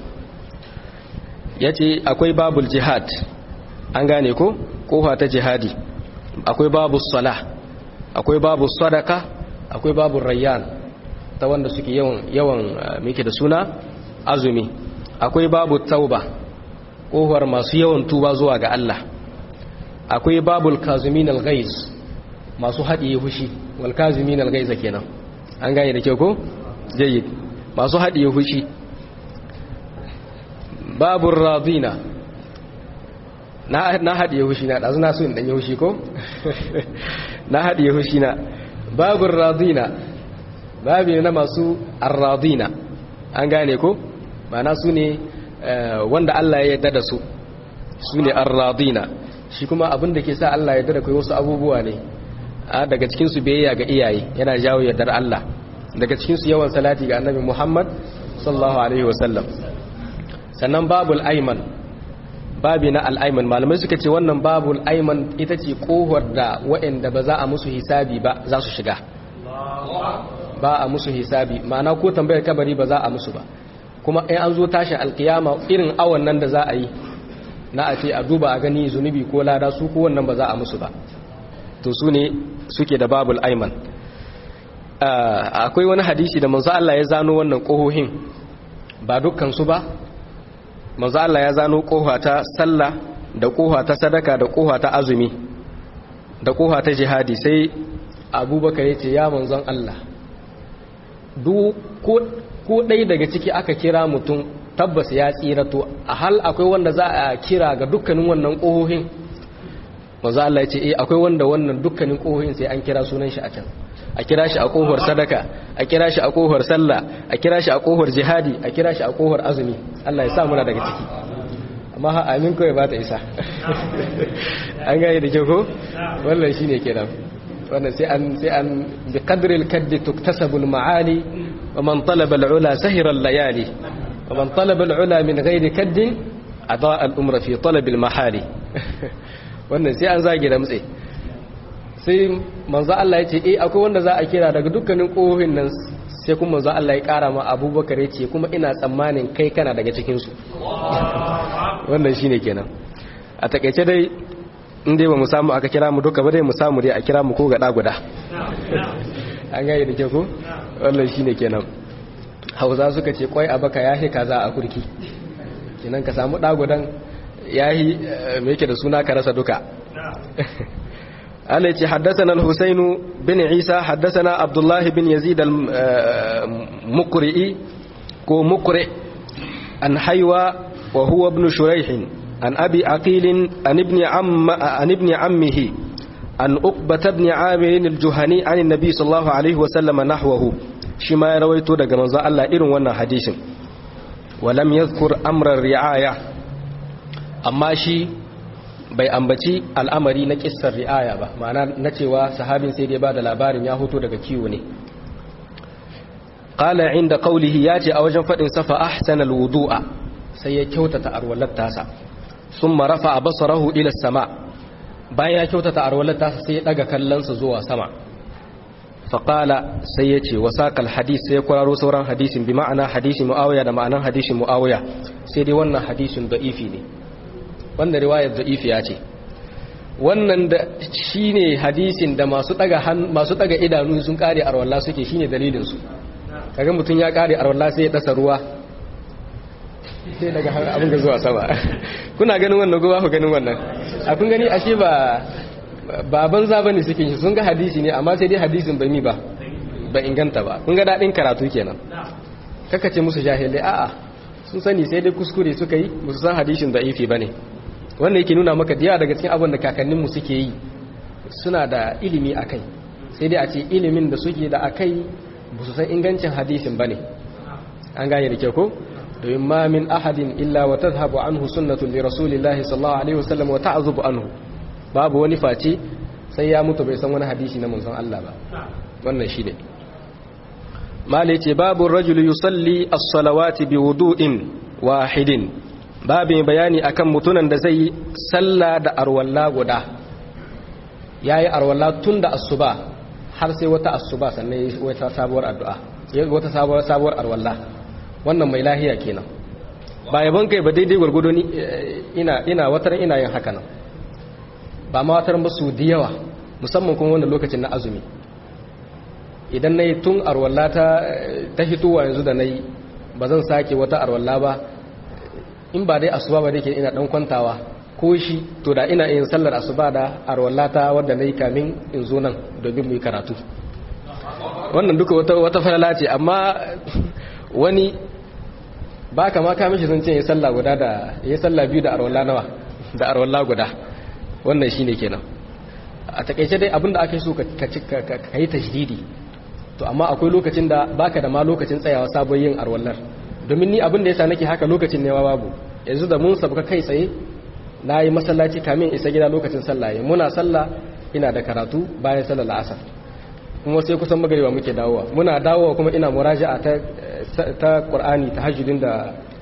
yace akwai babul jihad an gane ko kofa ta jihadi akwai babus salah akwai babus sadaka akwai babul rayyan ta wanda suke yawan yawan mike da suna azumi akwai babu tauba kohar masu yawan tuba zuwa ga Allah akwai babul kazumin al-ghaiz masu haɗiye hushi wal kazumin al-ghaiz kenan an gane da kyau ko jayyid masu haɗiye hushi babur radina na na haɗiye hushi na ɗazu na so in ɗanye hushi ko na haɗiye hushi na babur radina babi na masu arradina an gane ko mana su ne wanda Allah ya yarda da su su ne arradina shi kuma abin da ke sa Allah ya yarda da kai wasu abubuwa ne daga cikin su biyayya ga iyaye yana jawo yardar Allah daga cikin su yawan salati ga annabi Muhammad sallallahu alaihi wasallam sannan babul ayman babi na al'aiman malamai suka ce wannan babul ayman ita ce kohar da waɗanda ba za a musu hisabi ba za su shiga ba a musu hisabi ma'ana ko tambayar kabari ba za a musu ba kuma in an zo tashin alkiyama irin awon nan da za a yi na a ce a duba a gani zunubi ko lada su ko wannan ba za a musu ba to su ne suke da babul aiman akwai wani hadisi da manzo Allah ya zano wannan kohohin ba dukkan su ba manzo Allah ya zano koha ta sallah da koha ta sadaka da koha ta azumi da koha ta jihadi sai abubakar ya ce ya manzon Allah ko ɗaya daga ciki aka kira mutum tabbas ya tsira to a hal akwai wanda za a kira ga dukkanin wannan ƙohohin maza Allah ya ce eh akwai wanda wannan dukkanin ƙohohin sai an kira sunan shi a can a kira shi a ƙohar sadaka a kira shi a ƙohar sallah a kira shi a ƙohar jihadi a kira shi a ƙohar azumi Allah ya sa muna daga ciki amma ha amin kawai ba ta isa an gane da kyau ko wannan shine kenan wannan sai an sai an bi qadri al-kaddi tuktasabu al-ma'ali wa man talaba al-ula sahira al-layali wa man talaba al-ula min ghairi kaddin adaa al-umra fi talab al-mahali wannan sai an zage da mutse sai manzo Allah ya ce eh akwai wanda za a kira daga dukkanin kohohin nan sai kuma manzo Allah ya kara ma abubakar ya ce kuma ina tsammanin kai kana daga cikinsu wannan shine kenan a takaice dai in dai ba mu samu aka kira mu duka ba dai mu samu dai a kira mu ko gada guda an gaya da ke ku wannan shine kenan hausa suka ce kwai abaka ya kaza a kurki kenan ka samu dagudan yahi me yake da suna ka rasa duka Allah ce haddathana al-Husayn bin Isa haddathana Abdullah bin Yazid al-Muqri'i ko Muqri an Haywa wa huwa ibn Shuraih an Abi Aqil an ibn amma an ibn ammihi an Uqbah ibn Amir al-Juhani an an-nabi sallallahu alaihi wa sallam nahwahu shi ma ya rawaito daga manzo Allah irin wannan hadisin walam yadhkur amra ri'aya amma shi bai ambaci al'amari na kissar ri'aya ba ma'ana na cewa sahabin sai dai ba da labarin ya hoto daga kiwo ne qala inda qawlihi yace a wajen fadin safa ahsana alwudu'a sai ya kyautata arwalar tasa summa rafa'a basarahu ila sama bayan ya kyautata arwalar tasa sai ya daga kallonsa zuwa sama faƙala sai ya ce wasaƙal hadis sai ya kwararo sauran hadisin bi ma'ana hadisin mu'awiya da ma'anan hadisin mu'awiya sai dai wannan hadisin da'ifi ne wannan riwayar da'ifi ya ce wannan da shi ne hadisin da masu ɗaga idanu sun ƙare arwalla suke shi ne dalilinsu kaga mutum ya ƙare arwalla sai ya ɗasa ruwa sai daga abin da zuwa sama kuna ganin wannan gowa ku ganin wannan a kun gani ashe ba ba banza bane suke shi sun ga hadisi ne amma sai dai hadisin bai mi ba ba inganta ba kun ga dadin karatu kenan kaka ce musu jahilai a'a sun sani sai dai kuskure suka yi musu san hadisin da'ifi bane wanda yake nuna maka diya daga cikin abin da kakanninmu suke yi suna da ilimi akai sai dai a ce ilimin da suke da akai ba su san ingancin hadisin bane an gane da ke ko domin ma min ahadin illa wa tadhhabu anhu sunnatu li rasulillahi sallallahu alaihi wasallam wa ta'zubu anhu babu wani face sai ya mutu bai san wani hadisi na manzon Allah ba wannan shi ne mala ce babu rajul yusalli as-salawati bi wudu'in wahidin babu bayani akan mutunan da zai salla da arwalla guda yayi arwalla tun da asuba har sai wata asuba sannan yayi wata sabuwar addu'a yayi wata sabuwar sabuwar arwalla wannan mai lahiya kenan ba yabon kai ba daidai gurgudo ni ina ina watar ina yin haka nan ba ma watar basu da yawa musamman kuma wannan lokacin na azumi idan na yi tun arwalla ta ta hitowa yanzu da na yi ba zan sake wata arwalla ba in ba dai asuba ba da ke ina dan kwantawa ko shi to da ina yin sallar asuba da arwalla ta wadda na yi kamin in zo nan domin mu yi karatu wannan duka wata wata falala ce amma wani ba ka ma kamishi sun ce ya sallah guda da ya sallah biyu da arwalla nawa da arwalla guda wannan shine kenan a takaice dai abinda aka yi so ka yi tashdidi to amma akwai lokacin da baka da ma lokacin tsayawa sabon yin arwallar domin ni abin da yasa nake haka lokacin ne babu yanzu da mun sabuka kai tsaye na yi masallaci kamin isa gida lokacin sallah muna sallah ina da karatu bayan sallar la'asar kuma sai kusan magariba muke dawowa muna dawowa kuma ina muraja'a ta ta qur'ani tahajjudin da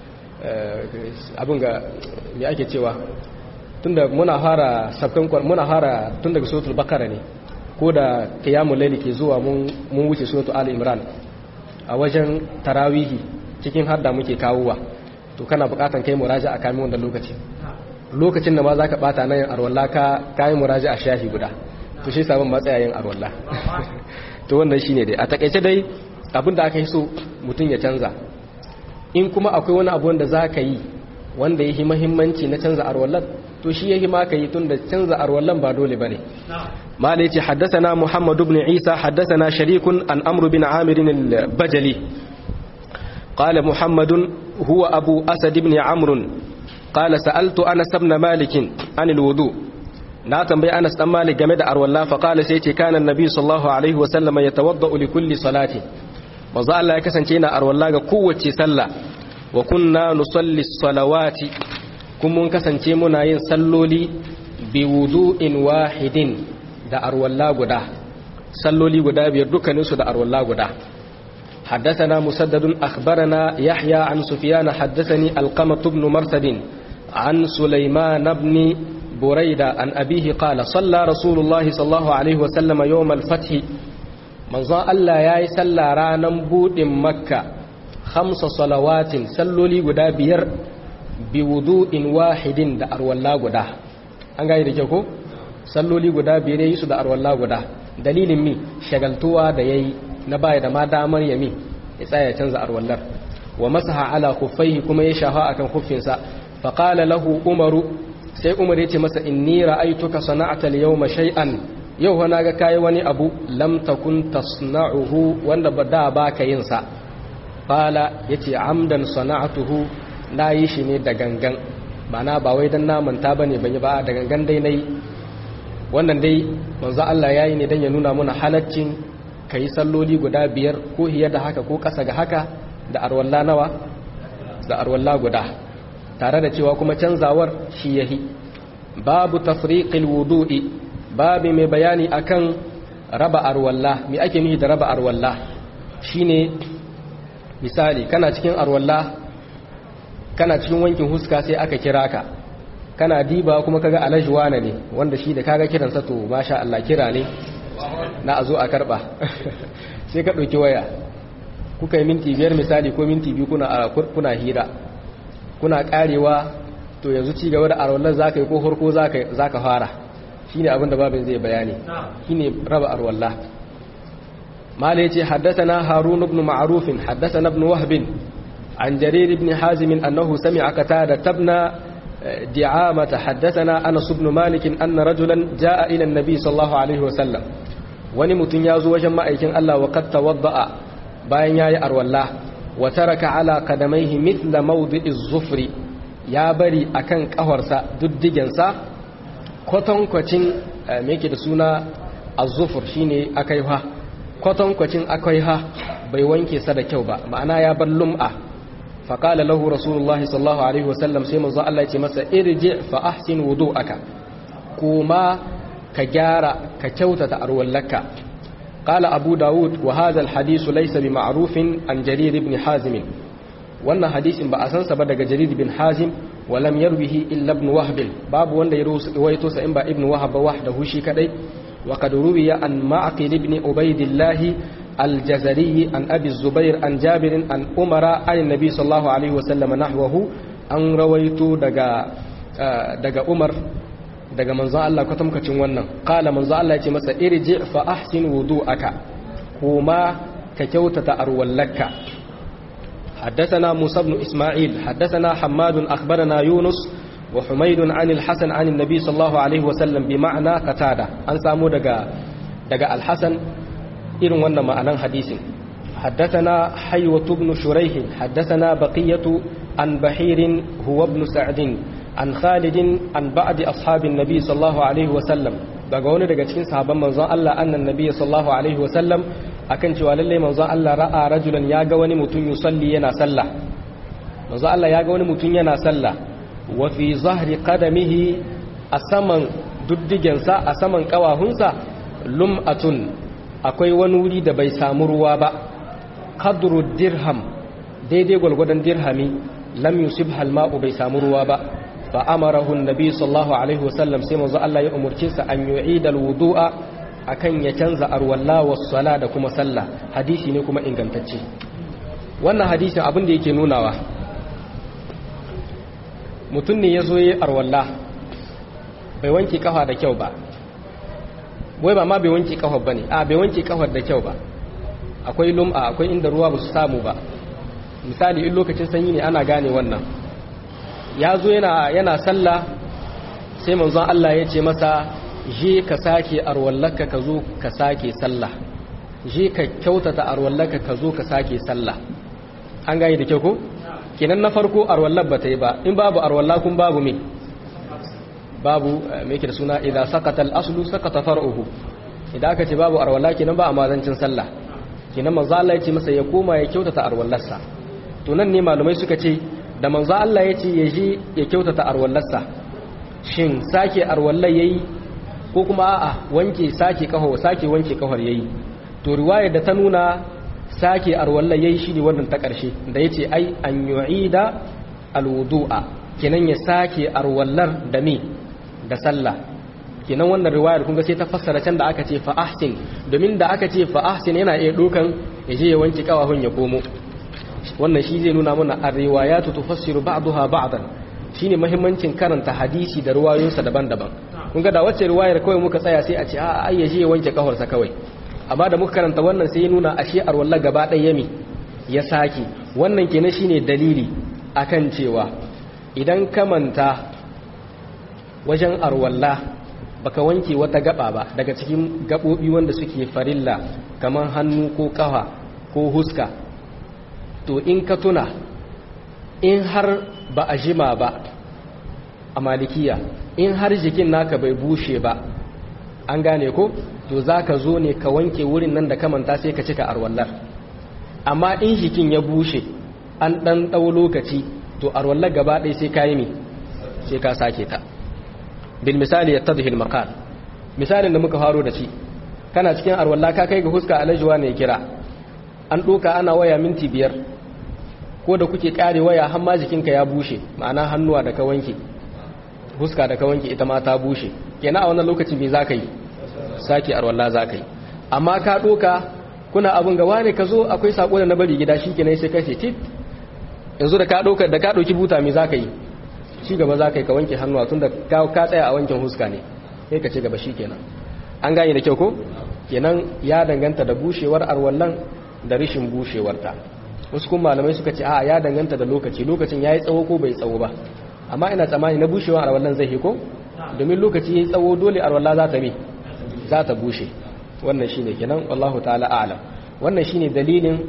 abin ga me ake cewa tunda muna fara sabkan muna fara tun daga suratul bakara ne ko da qiyamul layli ke zuwa mun mun wuce suratul ali imran a wajen tarawihi cikin hadda muke kawowa to kana bukatan kai muraja'a kamin wannan lokaci lokacin da ma zaka bata nan arwalla ka kai muraja'a shafi guda to shi sabon matsayayin arwalla to wannan shine dai a takeice dai abinda aka yi so mutun ya canza in kuma akwai wani abu wanda zaka yi wanda yake muhimmanci na canza arwallan to shi yake ma kai tunda canza arwallan ba dole bane mala yace haddathana muhammad ibn isa haddathana sharikun an amr bin amir al-bajali qala muhammad huwa abu asad ibn amr qala sa'altu anas ibn malik an al-wudu na tambayi anas dan malik game da arwalla fa qala sai yace kana annabi sallallahu alaihi wa sallam yatawaddau li kulli salati manzo Allah ya kasance yana arwalla ga kowace sallah wa kunna nusalli salawati kuma mun kasance muna yin salloli bi wudu'in wahidin da arwalla guda salloli guda biyar dukkanin su da arwalla guda حدثنا مسدد أخبرنا يحيى عن سفيان حدثني القمة بن مرثد عن سليمان بن بريدة عن أبيه قال صلى رسول الله صلى الله عليه وسلم يوم الفتح manzon Allah ya yi sallah ranar buɗin makka hamsa salawatin salloli guda biyar bi wudu'in wahidin da arwalla guda an gane da kyau ko salloli guda biyar yi su da arwalla guda dalilin mi shagaltuwa da yayi na baya da ma damar yami ya tsaya canza arwallar wa masaha ala khuffaihi kuma ya shafa akan khuffinsa fa qala lahu umaru sai umar yace masa inni ra'aytuka sana'ata al-yawma shay'an yau fa naga kai wani abu lam takun tasna'uhu wanda ba da baka yin sa qala yace amdan sana'atuhu nayi shi ne da gangan ba na ba wai dan na manta bane ban yi ba da gangan dai nayi wannan dai manzo Allah yayi ne dan ya nuna mana halaccin kai salloli guda biyar ko hiya da haka ko kasa ga haka da arwalla nawa da arwalla guda tare da cewa kuma canzawar shi yahi babu tafriqil wudu'i babu mai bayani akan raba arwalla me ake nufi da raba arwalla shine misali kana cikin arwalla kana cikin wankin huska sai aka kira ka kana diba kuma kaga alajwana ne wanda shi da kaga kiransa to masha Allah kira ne na a zo a karba sai ka ɗauki waya kuka yi minti biyar misali ko minti biyu kuna kuna hira kuna karewa to yanzu ci gaba da arwallar za ka yi ko harko za ka fara shi ne abinda babin zai bayani shi ne raba arwallah mala ya ce haddasa harun ibn ma'arufin haddasa ibn wahbin an jarir ibn hazimin annahu sami aka ta da tabna di'amata haddasa na anas ibn malikin anna rajulan ja'a ila nabi sallallahu alaihi wasallam wani mutum ya zo wajen ma'aikin Allah wa qad tawadda'a bayan yayi arwallah wa taraka ala qadamaihi mithla mawdi'i zufri ya bari akan kafarsa duddigensa kwatankwacin me yake da suna az-zufur shine akaiha kwatankwacin akaiha bai wanke sa da kyau ba ma'ana ya bar lum'a fa qala lahu rasulullahi sallallahu alaihi wasallam sai manzo Allah ya ce masa irji fa ahsin wudu'aka kuma ka gyara ka kyautata arwallaka قال أبو داود وهذا الحديث ليس بمعروف عن جرير بن حازم وأن حديث بأسنس بدأ جرير بن حازم ولم يروه إلا ابن وهب باب وأن يرويتوس إنبا ابن وهب وحده شي كدي وقد روي عن معقل بن عبيد الله الجزري عن أبي الزبير عن جابر عن أمر عن النبي صلى الله عليه وسلم نحوه أن رويت دقا دقا أمر daga manzon Allah kwatamkacin wannan kala manzon Allah ya ce masa irji fa ahsin wudu'aka kuma ka kyautata arwallaka حدثنا موسى بن إسماعيل حدثنا حماد أخبرنا يونس وحميد عن الحسن عن النبي صلى الله عليه وسلم بمعنى قتادة أن سامو دقا دقا الحسن إرن ونما معنى حديث حدثنا حيوة بن شريح حدثنا بقية عن بحير هو ابن سعد an khalidin an ba'di ashabin nabi sallallahu alaihi wasallam daga wani daga cikin sahabban manzon Allah annan nabi sallallahu alaihi wasallam akan cewa lalle manzon Allah ra'a rajulan ya ga wani mutum yusalli yana sallah manzon Allah ya ga wani mutum yana sallah wa fi zahri qadamihi a saman duddigensa a saman kawahunsa lum'atun akwai wani wuri da bai samu ruwa ba qadru dirham daidai gwalgwadon dirhami lam yusib halma'u bai samu ruwa ba فأمره النبي صلى الله عليه وسلم سيما ذا الله يأمر كيسا أن يعيد الوضوء أكن يتنزى أرولا والصلاة كما صلى حديثي نكما إن كنتشي wannan hadisin abin da yake nunawa mutum ne ya zo yi arwalla bai wanke kafa da kyau ba wai ba ma bai wanke kafa ba ne a bai wanke kafa da kyau ba akwai lum'a akwai inda ruwa ba su samu ba misali in lokacin sanyi ne ana gane wannan ya zo yana, yana sallah sai manzon Allah ya ce masa je ka sake arwallaka ka zo ka sake sallah je ka kyautata arwallaka ka zo ka sake sallah an gani da kyau ko kenan na farko arwallar ba ta yi ba in babu arwalla kun babu me babu me yake da suna idan sakata al-aslu sakata far'uhu idan aka ce babu arwalla kenan ba a mazancin sallah kenan manzo Allah ya ce masa ya koma ya kyautata arwallarsa to nan ne malumai suka ce da manzo Allah ya ce ya je ya kyautata arwallarsa shin sake arwallar yayi ko kuma a'a wanke sake kaho sake wanke kahor yayi to riwayar da ta nuna sake arwallar yayi shine wannan ta karshe da yace ai an yu'ida alwudu'a kenan ya sake arwallar da me da sallah kenan wannan riwayar kun ga sai ta fassara can da aka ce fa ahsin domin da aka ce fa ahsin yana iya dokan ya je ya wanke kawahun ya komo wannan shi zai nuna mana ar-riwayatu tufassiru ba'daha ba'dan shine muhimmancin karanta hadisi da riwayoyinsa daban-daban kun ga da wacce riwayar kawai muka tsaya sai a ce a ai ya je ya wanke kafarsa kawai amma da muka karanta wannan sai ya nuna ashe arwalla gaba ɗaya yami ya sake wannan kenan shine dalili akan cewa idan ka manta wajen arwalla baka wanke wata gaba ba daga cikin gabobi wanda suke farilla kamar hannu ko kafa ko huska to in ka tuna in har ba a jima ba a malikiya in har jikin naka bai bushe ba an gane ko to za ka zo ne ka wanke wurin nan da ka manta sai ka cika arwallar amma in jikin ya bushe an ɗan ɗau lokaci to arwallar gaba ɗaya sai ka yi mi sai ka sake ta bil misali ya tadhil maqal misalin da muka faro da shi kana cikin arwalla ka kai ga huska alajuwa ne kira an doka ana waya minti biyar ko da kuke kare waya har ma jikinka ya bushe ma'ana hannuwa da ka wanke huska da ka wanke ita ma ta bushe kenan a wannan lokacin me zaka yi sake arwalla zaka yi amma ka doka kuna abun ga wane ka zo akwai sako da na bari gida shikenan sai kai tit yanzu da ka doka da ka doki buta me zaka yi ci gaba za ka yi ka wanke hannuwa tun da ka tsaya a wankin huska ne sai ka ci gaba shi kenan an gane da kyau ko kenan ya danganta da bushewar arwallan da rishin bushewarta wasu kuma malamai suka ce a ya danganta da lokaci lokacin ya yi tsawo ko bai tsawo ba amma ina tsammani na bushewar arwallan zai hiko domin lokaci ya yi tsawo dole arwalla za ta mi za ta bushe wannan shine kenan wallahu ta'ala a'lam wannan shine dalilin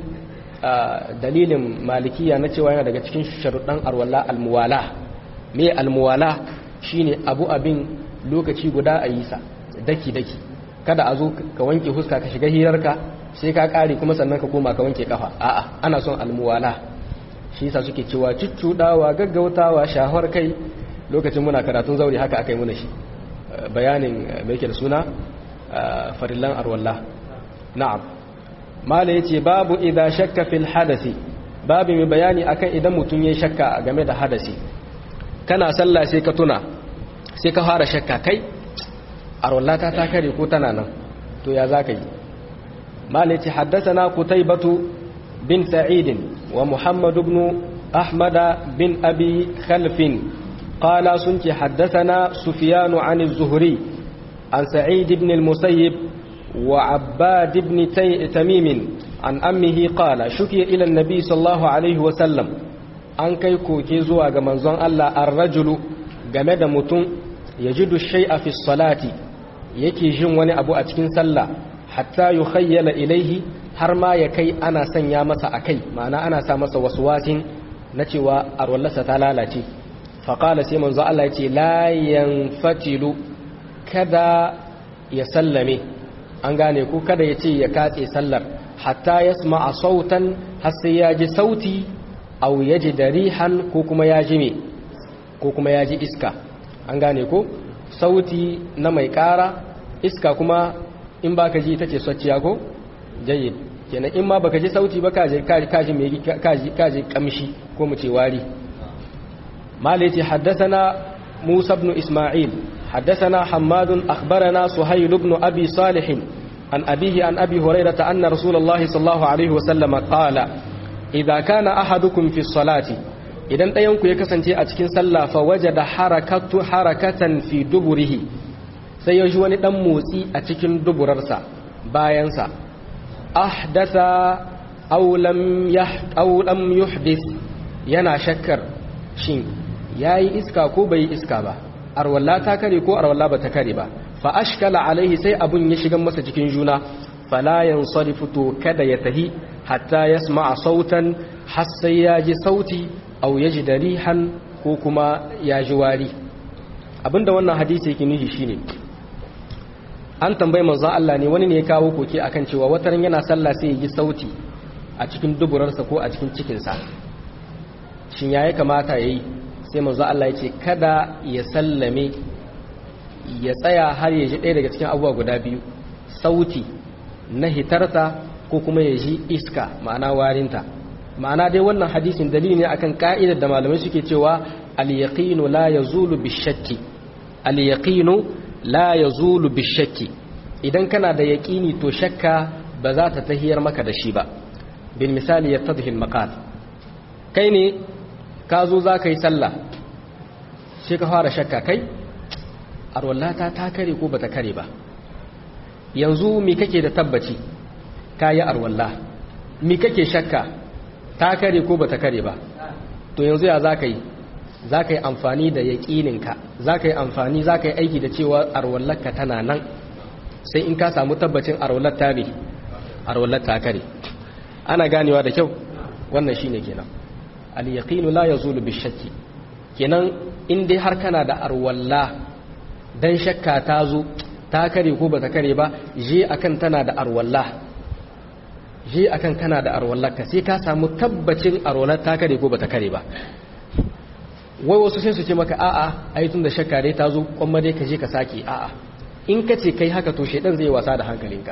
dalilin malikiya na cewa yana daga cikin sharuɗan arwalla almuwala me almuwala shine abu abin lokaci guda a yi sa daki daki kada a zo ka wanke huska ka shiga hirarka sai ka kare kuma sannan ka koma ka wanke kafa a'a ana son almuwala shi yasa suke cewa cuccudawa gaggautawa shahar kai lokacin muna karatun zauri haka aka yi muna shi bayanin mai da suna farillan arwallah na'am mala yace babu idza shakka fil hadasi babu mai bayani akan idan mutum ya shakka game da hadasi kana sallah sai ka tuna sai ka fara shakka kai arwallata ta kare ko tana nan to ya zaka yi malaci haddathana qutaybatu bin sa'id wa muhammad ibn ahmad bin abi khalf qala sunki haddathana sufyan an az-zuhri an sa'id ibn al-musayyib wa abbad ibn tamim an ammihi qala shukiya ila an-nabi sallallahu alaihi wa sallam an kai koke zuwa ga manzon Allah ar-rajulu game da mutum yajidu shay'a fi salati yake jin wani abu a cikin sallah hatta yukhayyala ilaihi har ma ya kai ana sanya masa akai ma'ana ana sa masa waswasin na cewa arwallasa ta lalace fa qala sai manzo Allah ya ce la yanfatilu kada ya sallame an gane ko kada ya ce ya katse sallar hatta yasma'a sautan har sai ya ji sauti aw yaji darihan ko kuma ya ji me ko kuma ya ji iska an gane ko sauti na mai kara iska kuma in baka ji ita ce swacciya ko jayyid kenan in ma baka ji sauti ba kaji kaji mai kaji kaji kamshi ko mu ce wari malati haddathana Musa ibn Isma'il haddathana Hammad akhbarana Suhayl ibn Abi Salih an abihi an Abi Hurairah anna Rasulullahi sallallahu alaihi wa sallam qala idza kana ahadukum fi salati idan ɗayanku ya kasance a cikin sallah fa waje da harakatu harakatan fi duburihi sai ya ji wani ɗan motsi a cikin duburarsa bayansa ahdasa aulam yuhdis yana shakkar shin ya yi iska ko bai yi iska ba arwalla ta kare ko arwalla ba ta kare ba fa ashkala alaihi sai abun ya shiga masa cikin juna fala yansarifu to kada ya tahi hatta yasma'a sautan har sai ya ji sauti au ya ji darihan ko kuma ya ji wari abinda wannan hadisi yake nufi shine an tambayi manzon Allah ne wani ne ya kawo koke akan cewa wataran yana sallah sai ya ji sauti a cikin duburarsa ko a cikin cikinsa shin ya kamata ya yi sai manzon Allah ya ce kada ya sallame ya tsaya har ya ji ɗaya daga cikin abubuwa guda biyu sauti na hitarta ko kuma ya ji iska ma'ana warinta ma'ana dai wannan hadisin dalili ne akan ka'idar da malamai suke cewa al-yaqinu la yazulu bi-shakki al-yaqinu la yazulu bishakki idan kana da yaqini to shakka ba za ta tahiyar maka da shi ba bil misali yattadhi al maqal kai ne ka zo za ka yi sallah sai ka fara shakka kai arwallata ta kare ko bata kare ba yanzu mi kake da tabbaci ka yi arwalla mi kake shakka ta kare ko bata kare ba to yanzu ya za ka yi za ka yi amfani da yaƙininka za ka yi amfani za ka yi aiki da cewa arwallarka tana nan sai in ka samu tabbacin arwallar ta ne arwallar ta kare ana ganewa da kyau wannan shine kenan al-yaqinu la yazulu bi-shakki kenan in dai har kana da arwalla dan shakka ta zo ta kare ko bata kare ba je akan tana da arwalla je akan kana da arwallar ka sai ka samu tabbacin arwallar ta kare ko bata kare ba wai wasu sai su ce maka a'a ai tun da shakka dai ta zo kuma dai ka je ka sake a'a in ka ce kai haka to shedan zai wasa da hankalinka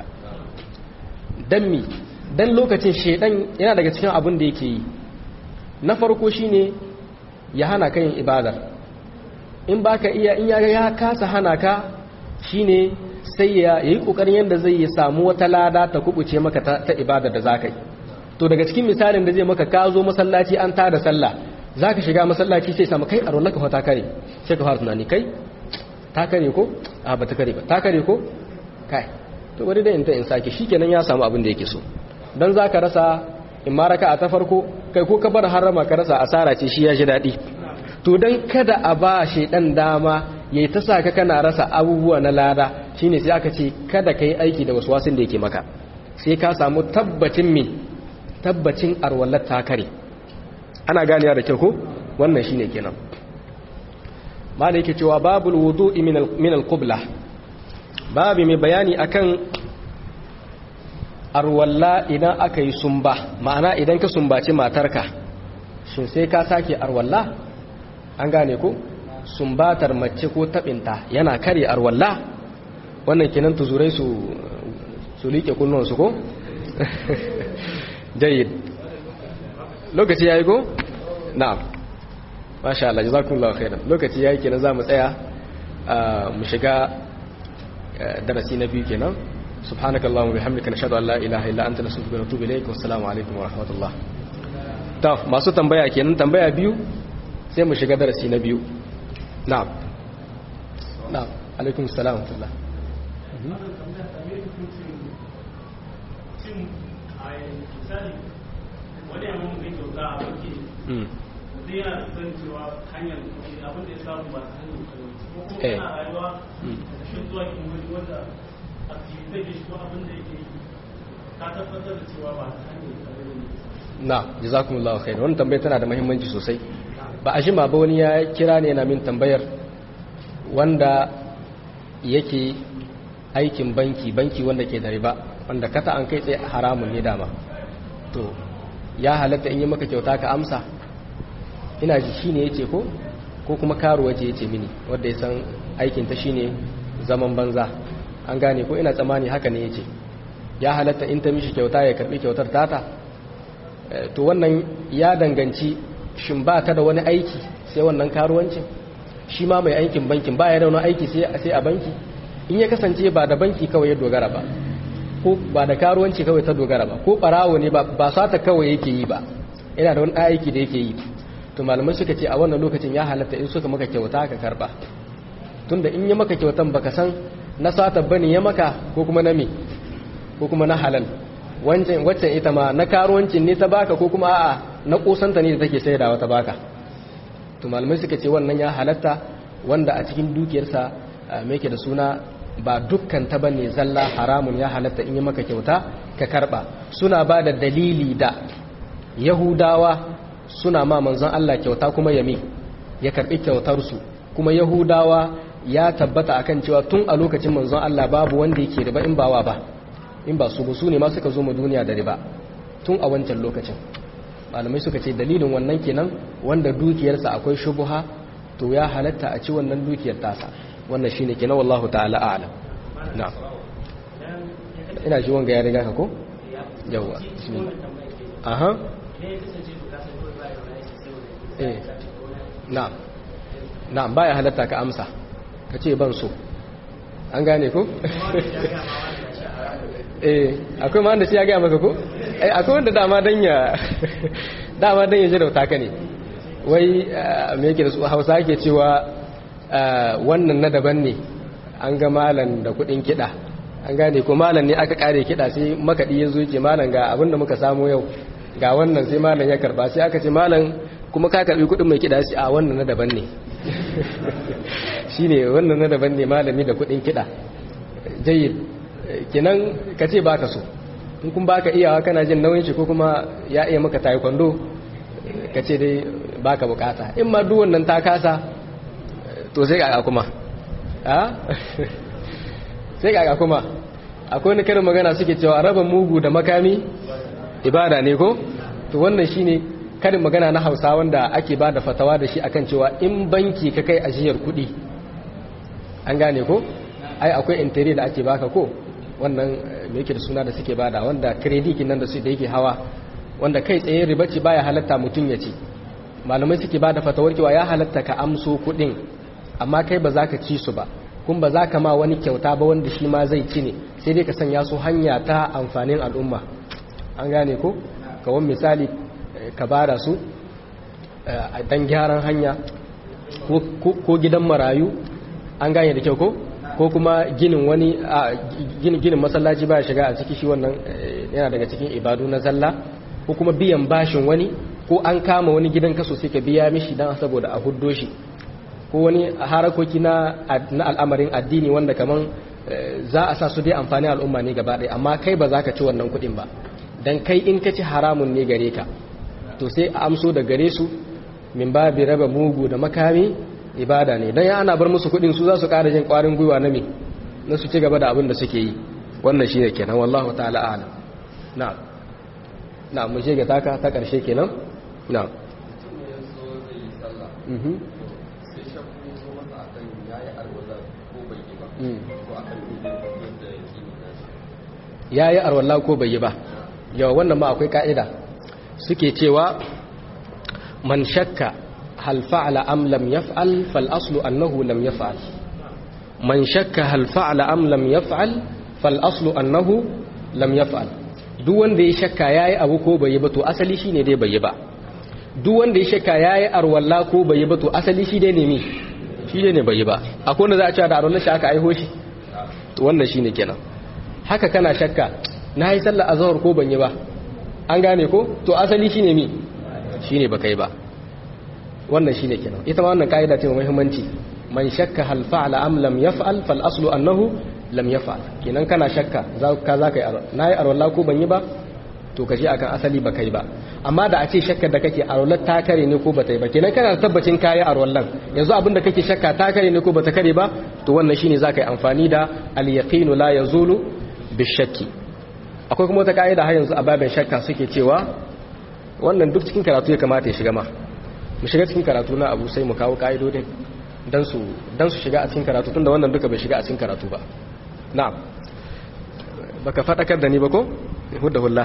dan mi dan lokacin shedan yana daga cikin abin da yake yi na farko shine ya hana ka yin ibadar in baka iya in ya ya kasa hana ka shine sai ya yi kokarin yanda zai ya samu wata lada ta kubuce maka ta, ta ibadar da zaka yi to daga cikin misalin da zai maka ka zo masallaci an tada sallah zaka shiga masallaci sai samu kai a rollaka fa ta kare sai ka fara tunani kai ta kare ko a ba ta kare ba ta kare ko kai to bari da in ta in sake shikenan ya samu abin da yake so dan zaka rasa in ma raka a ta farko kai ko ka bar harama ka rasa asara ce shi ya ji daɗi to dan kada a ba dan dama yayi ta saka kana rasa abubuwa na lada shine sai aka ce kada kai aiki da waswasin da yake maka sai ka samu tabbacin me tabbacin arwallar ta kare ana ganewa da kyau ko wannan shine kenan malai yake cewa babul wudu'i min al-qibla babu mai bayani akan arwalla idan aka yi sumba ma'ana idan ka sumbaci matarka shin sai ka sake arwalla an gane ko sumbatar mace ko tabinta yana kare arwalla wannan kenan tuzurai su su liƙe kunnuwansu ko jayyid lokaci yayi ko na'am masha Allah jazakumullahu khairan lokaci yayi kenan zamu tsaya mu shiga darasi na biyu kenan سبحانك اللهم وبحمدك نشهد ان لا اله الا انت نستغفرك ونتوب اليك والسلام عليكم ورحمه الله to masu tambaya kenan tambaya biyu sai mu shiga darasi na biyu na'am na'am alaikum assalam wa rahmatullah na jazakumullahu khair wannan tambayar tana da muhimmanci sosai ba a jima ba wani ya kira ne yana min tambayar wanda yake aikin banki banki wanda ke da riba wanda kata an kai tsaye haramun ne dama to ya halatta in yi maka kyauta ka amsa ina ji shine yace ko ko kuma karuwa ce yace mini wanda ya san aikin ta shine zaman banza an gane ko ina tsammani haka ne yace ya halatta in ta mishi kyauta ya karbi kyautar tata to wannan ya danganci shin ba ta da wani aiki sai wannan karuwancin shi ma mai aikin bankin ba ya da wani aiki sai a banki in ya kasance ba da banki kawai ya dogara ba ko ba da karuwanci kawai ta dogara ba ko barawo ne ba sata kawai yake yi ba yana da wani aiki da yake yi to malamai suka ce a wannan lokacin ya halatta in suka maka kyauta ka karba tunda in ya maka kyautan baka san na sata bane ya maka ko kuma na me ko kuma na halal wancan waccan ita ma na karuwancin ne ta baka ko kuma a'a na kusanta ne da take saidawa ta baka to malamai suka ce wannan ya halatta wanda a cikin dukiyarsa me yake da suna ba dukkan ta bane zalla haramun ya halatta in yi maka kyauta ka karba suna ba da dalili da yahudawa suna ma manzon Allah kyauta kuma yami ya karbi kyautar su kuma yahudawa ya tabbata akan cewa tun a lokacin manzon Allah babu wanda yake riba in bawa ba in ba su ba su ne ma suka zo mu duniya da riba tun a wancan lokacin malamai suka ce dalilin wannan kenan wanda dukiyarsa akwai shubuha to ya halatta a ci wannan dukiyar tasa wannan shine kenan wallahu ta'ala a'lam na'am ina ji wanga ya riga ka ko yawa bismillah aha eh na'am na'am baya halatta ka amsa ka ce ban so an gane ko eh akwai ma wanda shi ya gaya maka ko eh akwai wanda dama dan ya dama dan ya jirauta ka ne wai me yake da su Hausa yake cewa wannan na daban ne an ga malan da kudin kida an gane ko malan ne aka kare kida sai makadi ya zo yake malan ga abinda muka samu yau ga wannan sai malan ya karba sai aka ce malan kuma ka karbi kudin mai kida shi a wannan na daban ne shine wannan na daban ne malami da kudin kida jayyid kenan ka ce baka so in kun baka iyawa kana jin nauyin shi ko kuma ya iya maka taekwondo ka ce dai baka bukata in ma duk wannan ta kasa to sai ga kuma a sai ga kuma akwai wani karin magana suke cewa raba mugu da makami ibada ne ko to wannan shine karin magana na Hausa wanda ake ba da fatawa da shi akan cewa in banki ka kai ajiyar kuɗi an gane ko ai akwai intare da ake baka ko wannan me yake da suna da suke bada wanda credit nan da su da yake hawa wanda kai tsaye riba ce baya halatta mutum ya ci malamai suke bada fatawar cewa ya halatta ka amso kuɗin amma kai ba za ka ci su ba kun ba za ka ma wani kyauta ba wanda shi ma zai ci ne sai dai ka sanya su hanya ta amfanin al'umma an gane ko kawon misali ka bada su a dan gyaran hanya ko gidan marayu an gane da kyau ko ko kuma ginin wani ginin masallaci ba shiga a ciki shi wannan yana daga cikin ibadu na zalla ko kuma biyan bashin wani ko an kama wani gidan kaso sai ka biya mishi dan saboda a huddo shi ko wani harakoki na al'amarin addini wanda kaman za a sa su dai amfani al'umma ne gaba ɗaya amma kai ba za ka ci wannan kuɗin ba dan kai in ka ci haramun ne gare ka to sai a amso da gare su min babi raba mugu da makami ibada ne dan ya ana bar musu kuɗin su za su ƙara jin ƙwarin gwiwa na me na su ci gaba da abin da suke yi wannan shine kenan wallahu ta'ala a'lam na'am na'am mu je ga taka ta ƙarshe kenan na'am mhm ya yi arwalla ko bai yi ba yawa wannan ma akwai ka'ida suke cewa man shakka hal fa'ala am lam yaf'al fal aslu annahu lam yaf'al man shakka hal fa'ala am lam yaf'al fal aslu annahu lam yaf'al duk wanda ya shakka yayi abu ko bai yi ba to asali shine dai bai yi ba duk wanda ya shakka yayi arwalla ko bai yi ba to asali shi dai ne mi shi dai ne bai yi ba akwai wanda za a cewa da arwallar shi aka aiho shi to wannan shine kenan haka kana shakka na yi sallar azhar ko ban yi ba an gane ko to asali shine mi shine baka yi ba wannan shine kenan ita ma wannan kaida ce mai muhimmanci man shakka hal fa'ala am lam yaf'al fal aslu annahu lam yaf'al kenan kana shakka za ka za ka yi na yi arwalla ko ban yi ba to ka je akan asali baka yi ba amma da a ce shakkar da kake arwallar ta kare ne ko bata yi ba kenan kana da tabbacin kayi arwallan yanzu abin da kake shakka ta kare ne ko bata kare ba to wannan shine za ka yi amfani da al yaqinu la yazulu bishakki akwai kuma wata ka'ida har yanzu a babin shakka suke cewa wannan duk cikin karatu ya kamata ya shiga ma mu shiga cikin karatu na abu sai mu kawo ka'idodin dan su dan su shiga a cikin karatu tunda wannan duka bai shiga a cikin karatu ba na'am baka fadakar da ni ba ko hudda hulla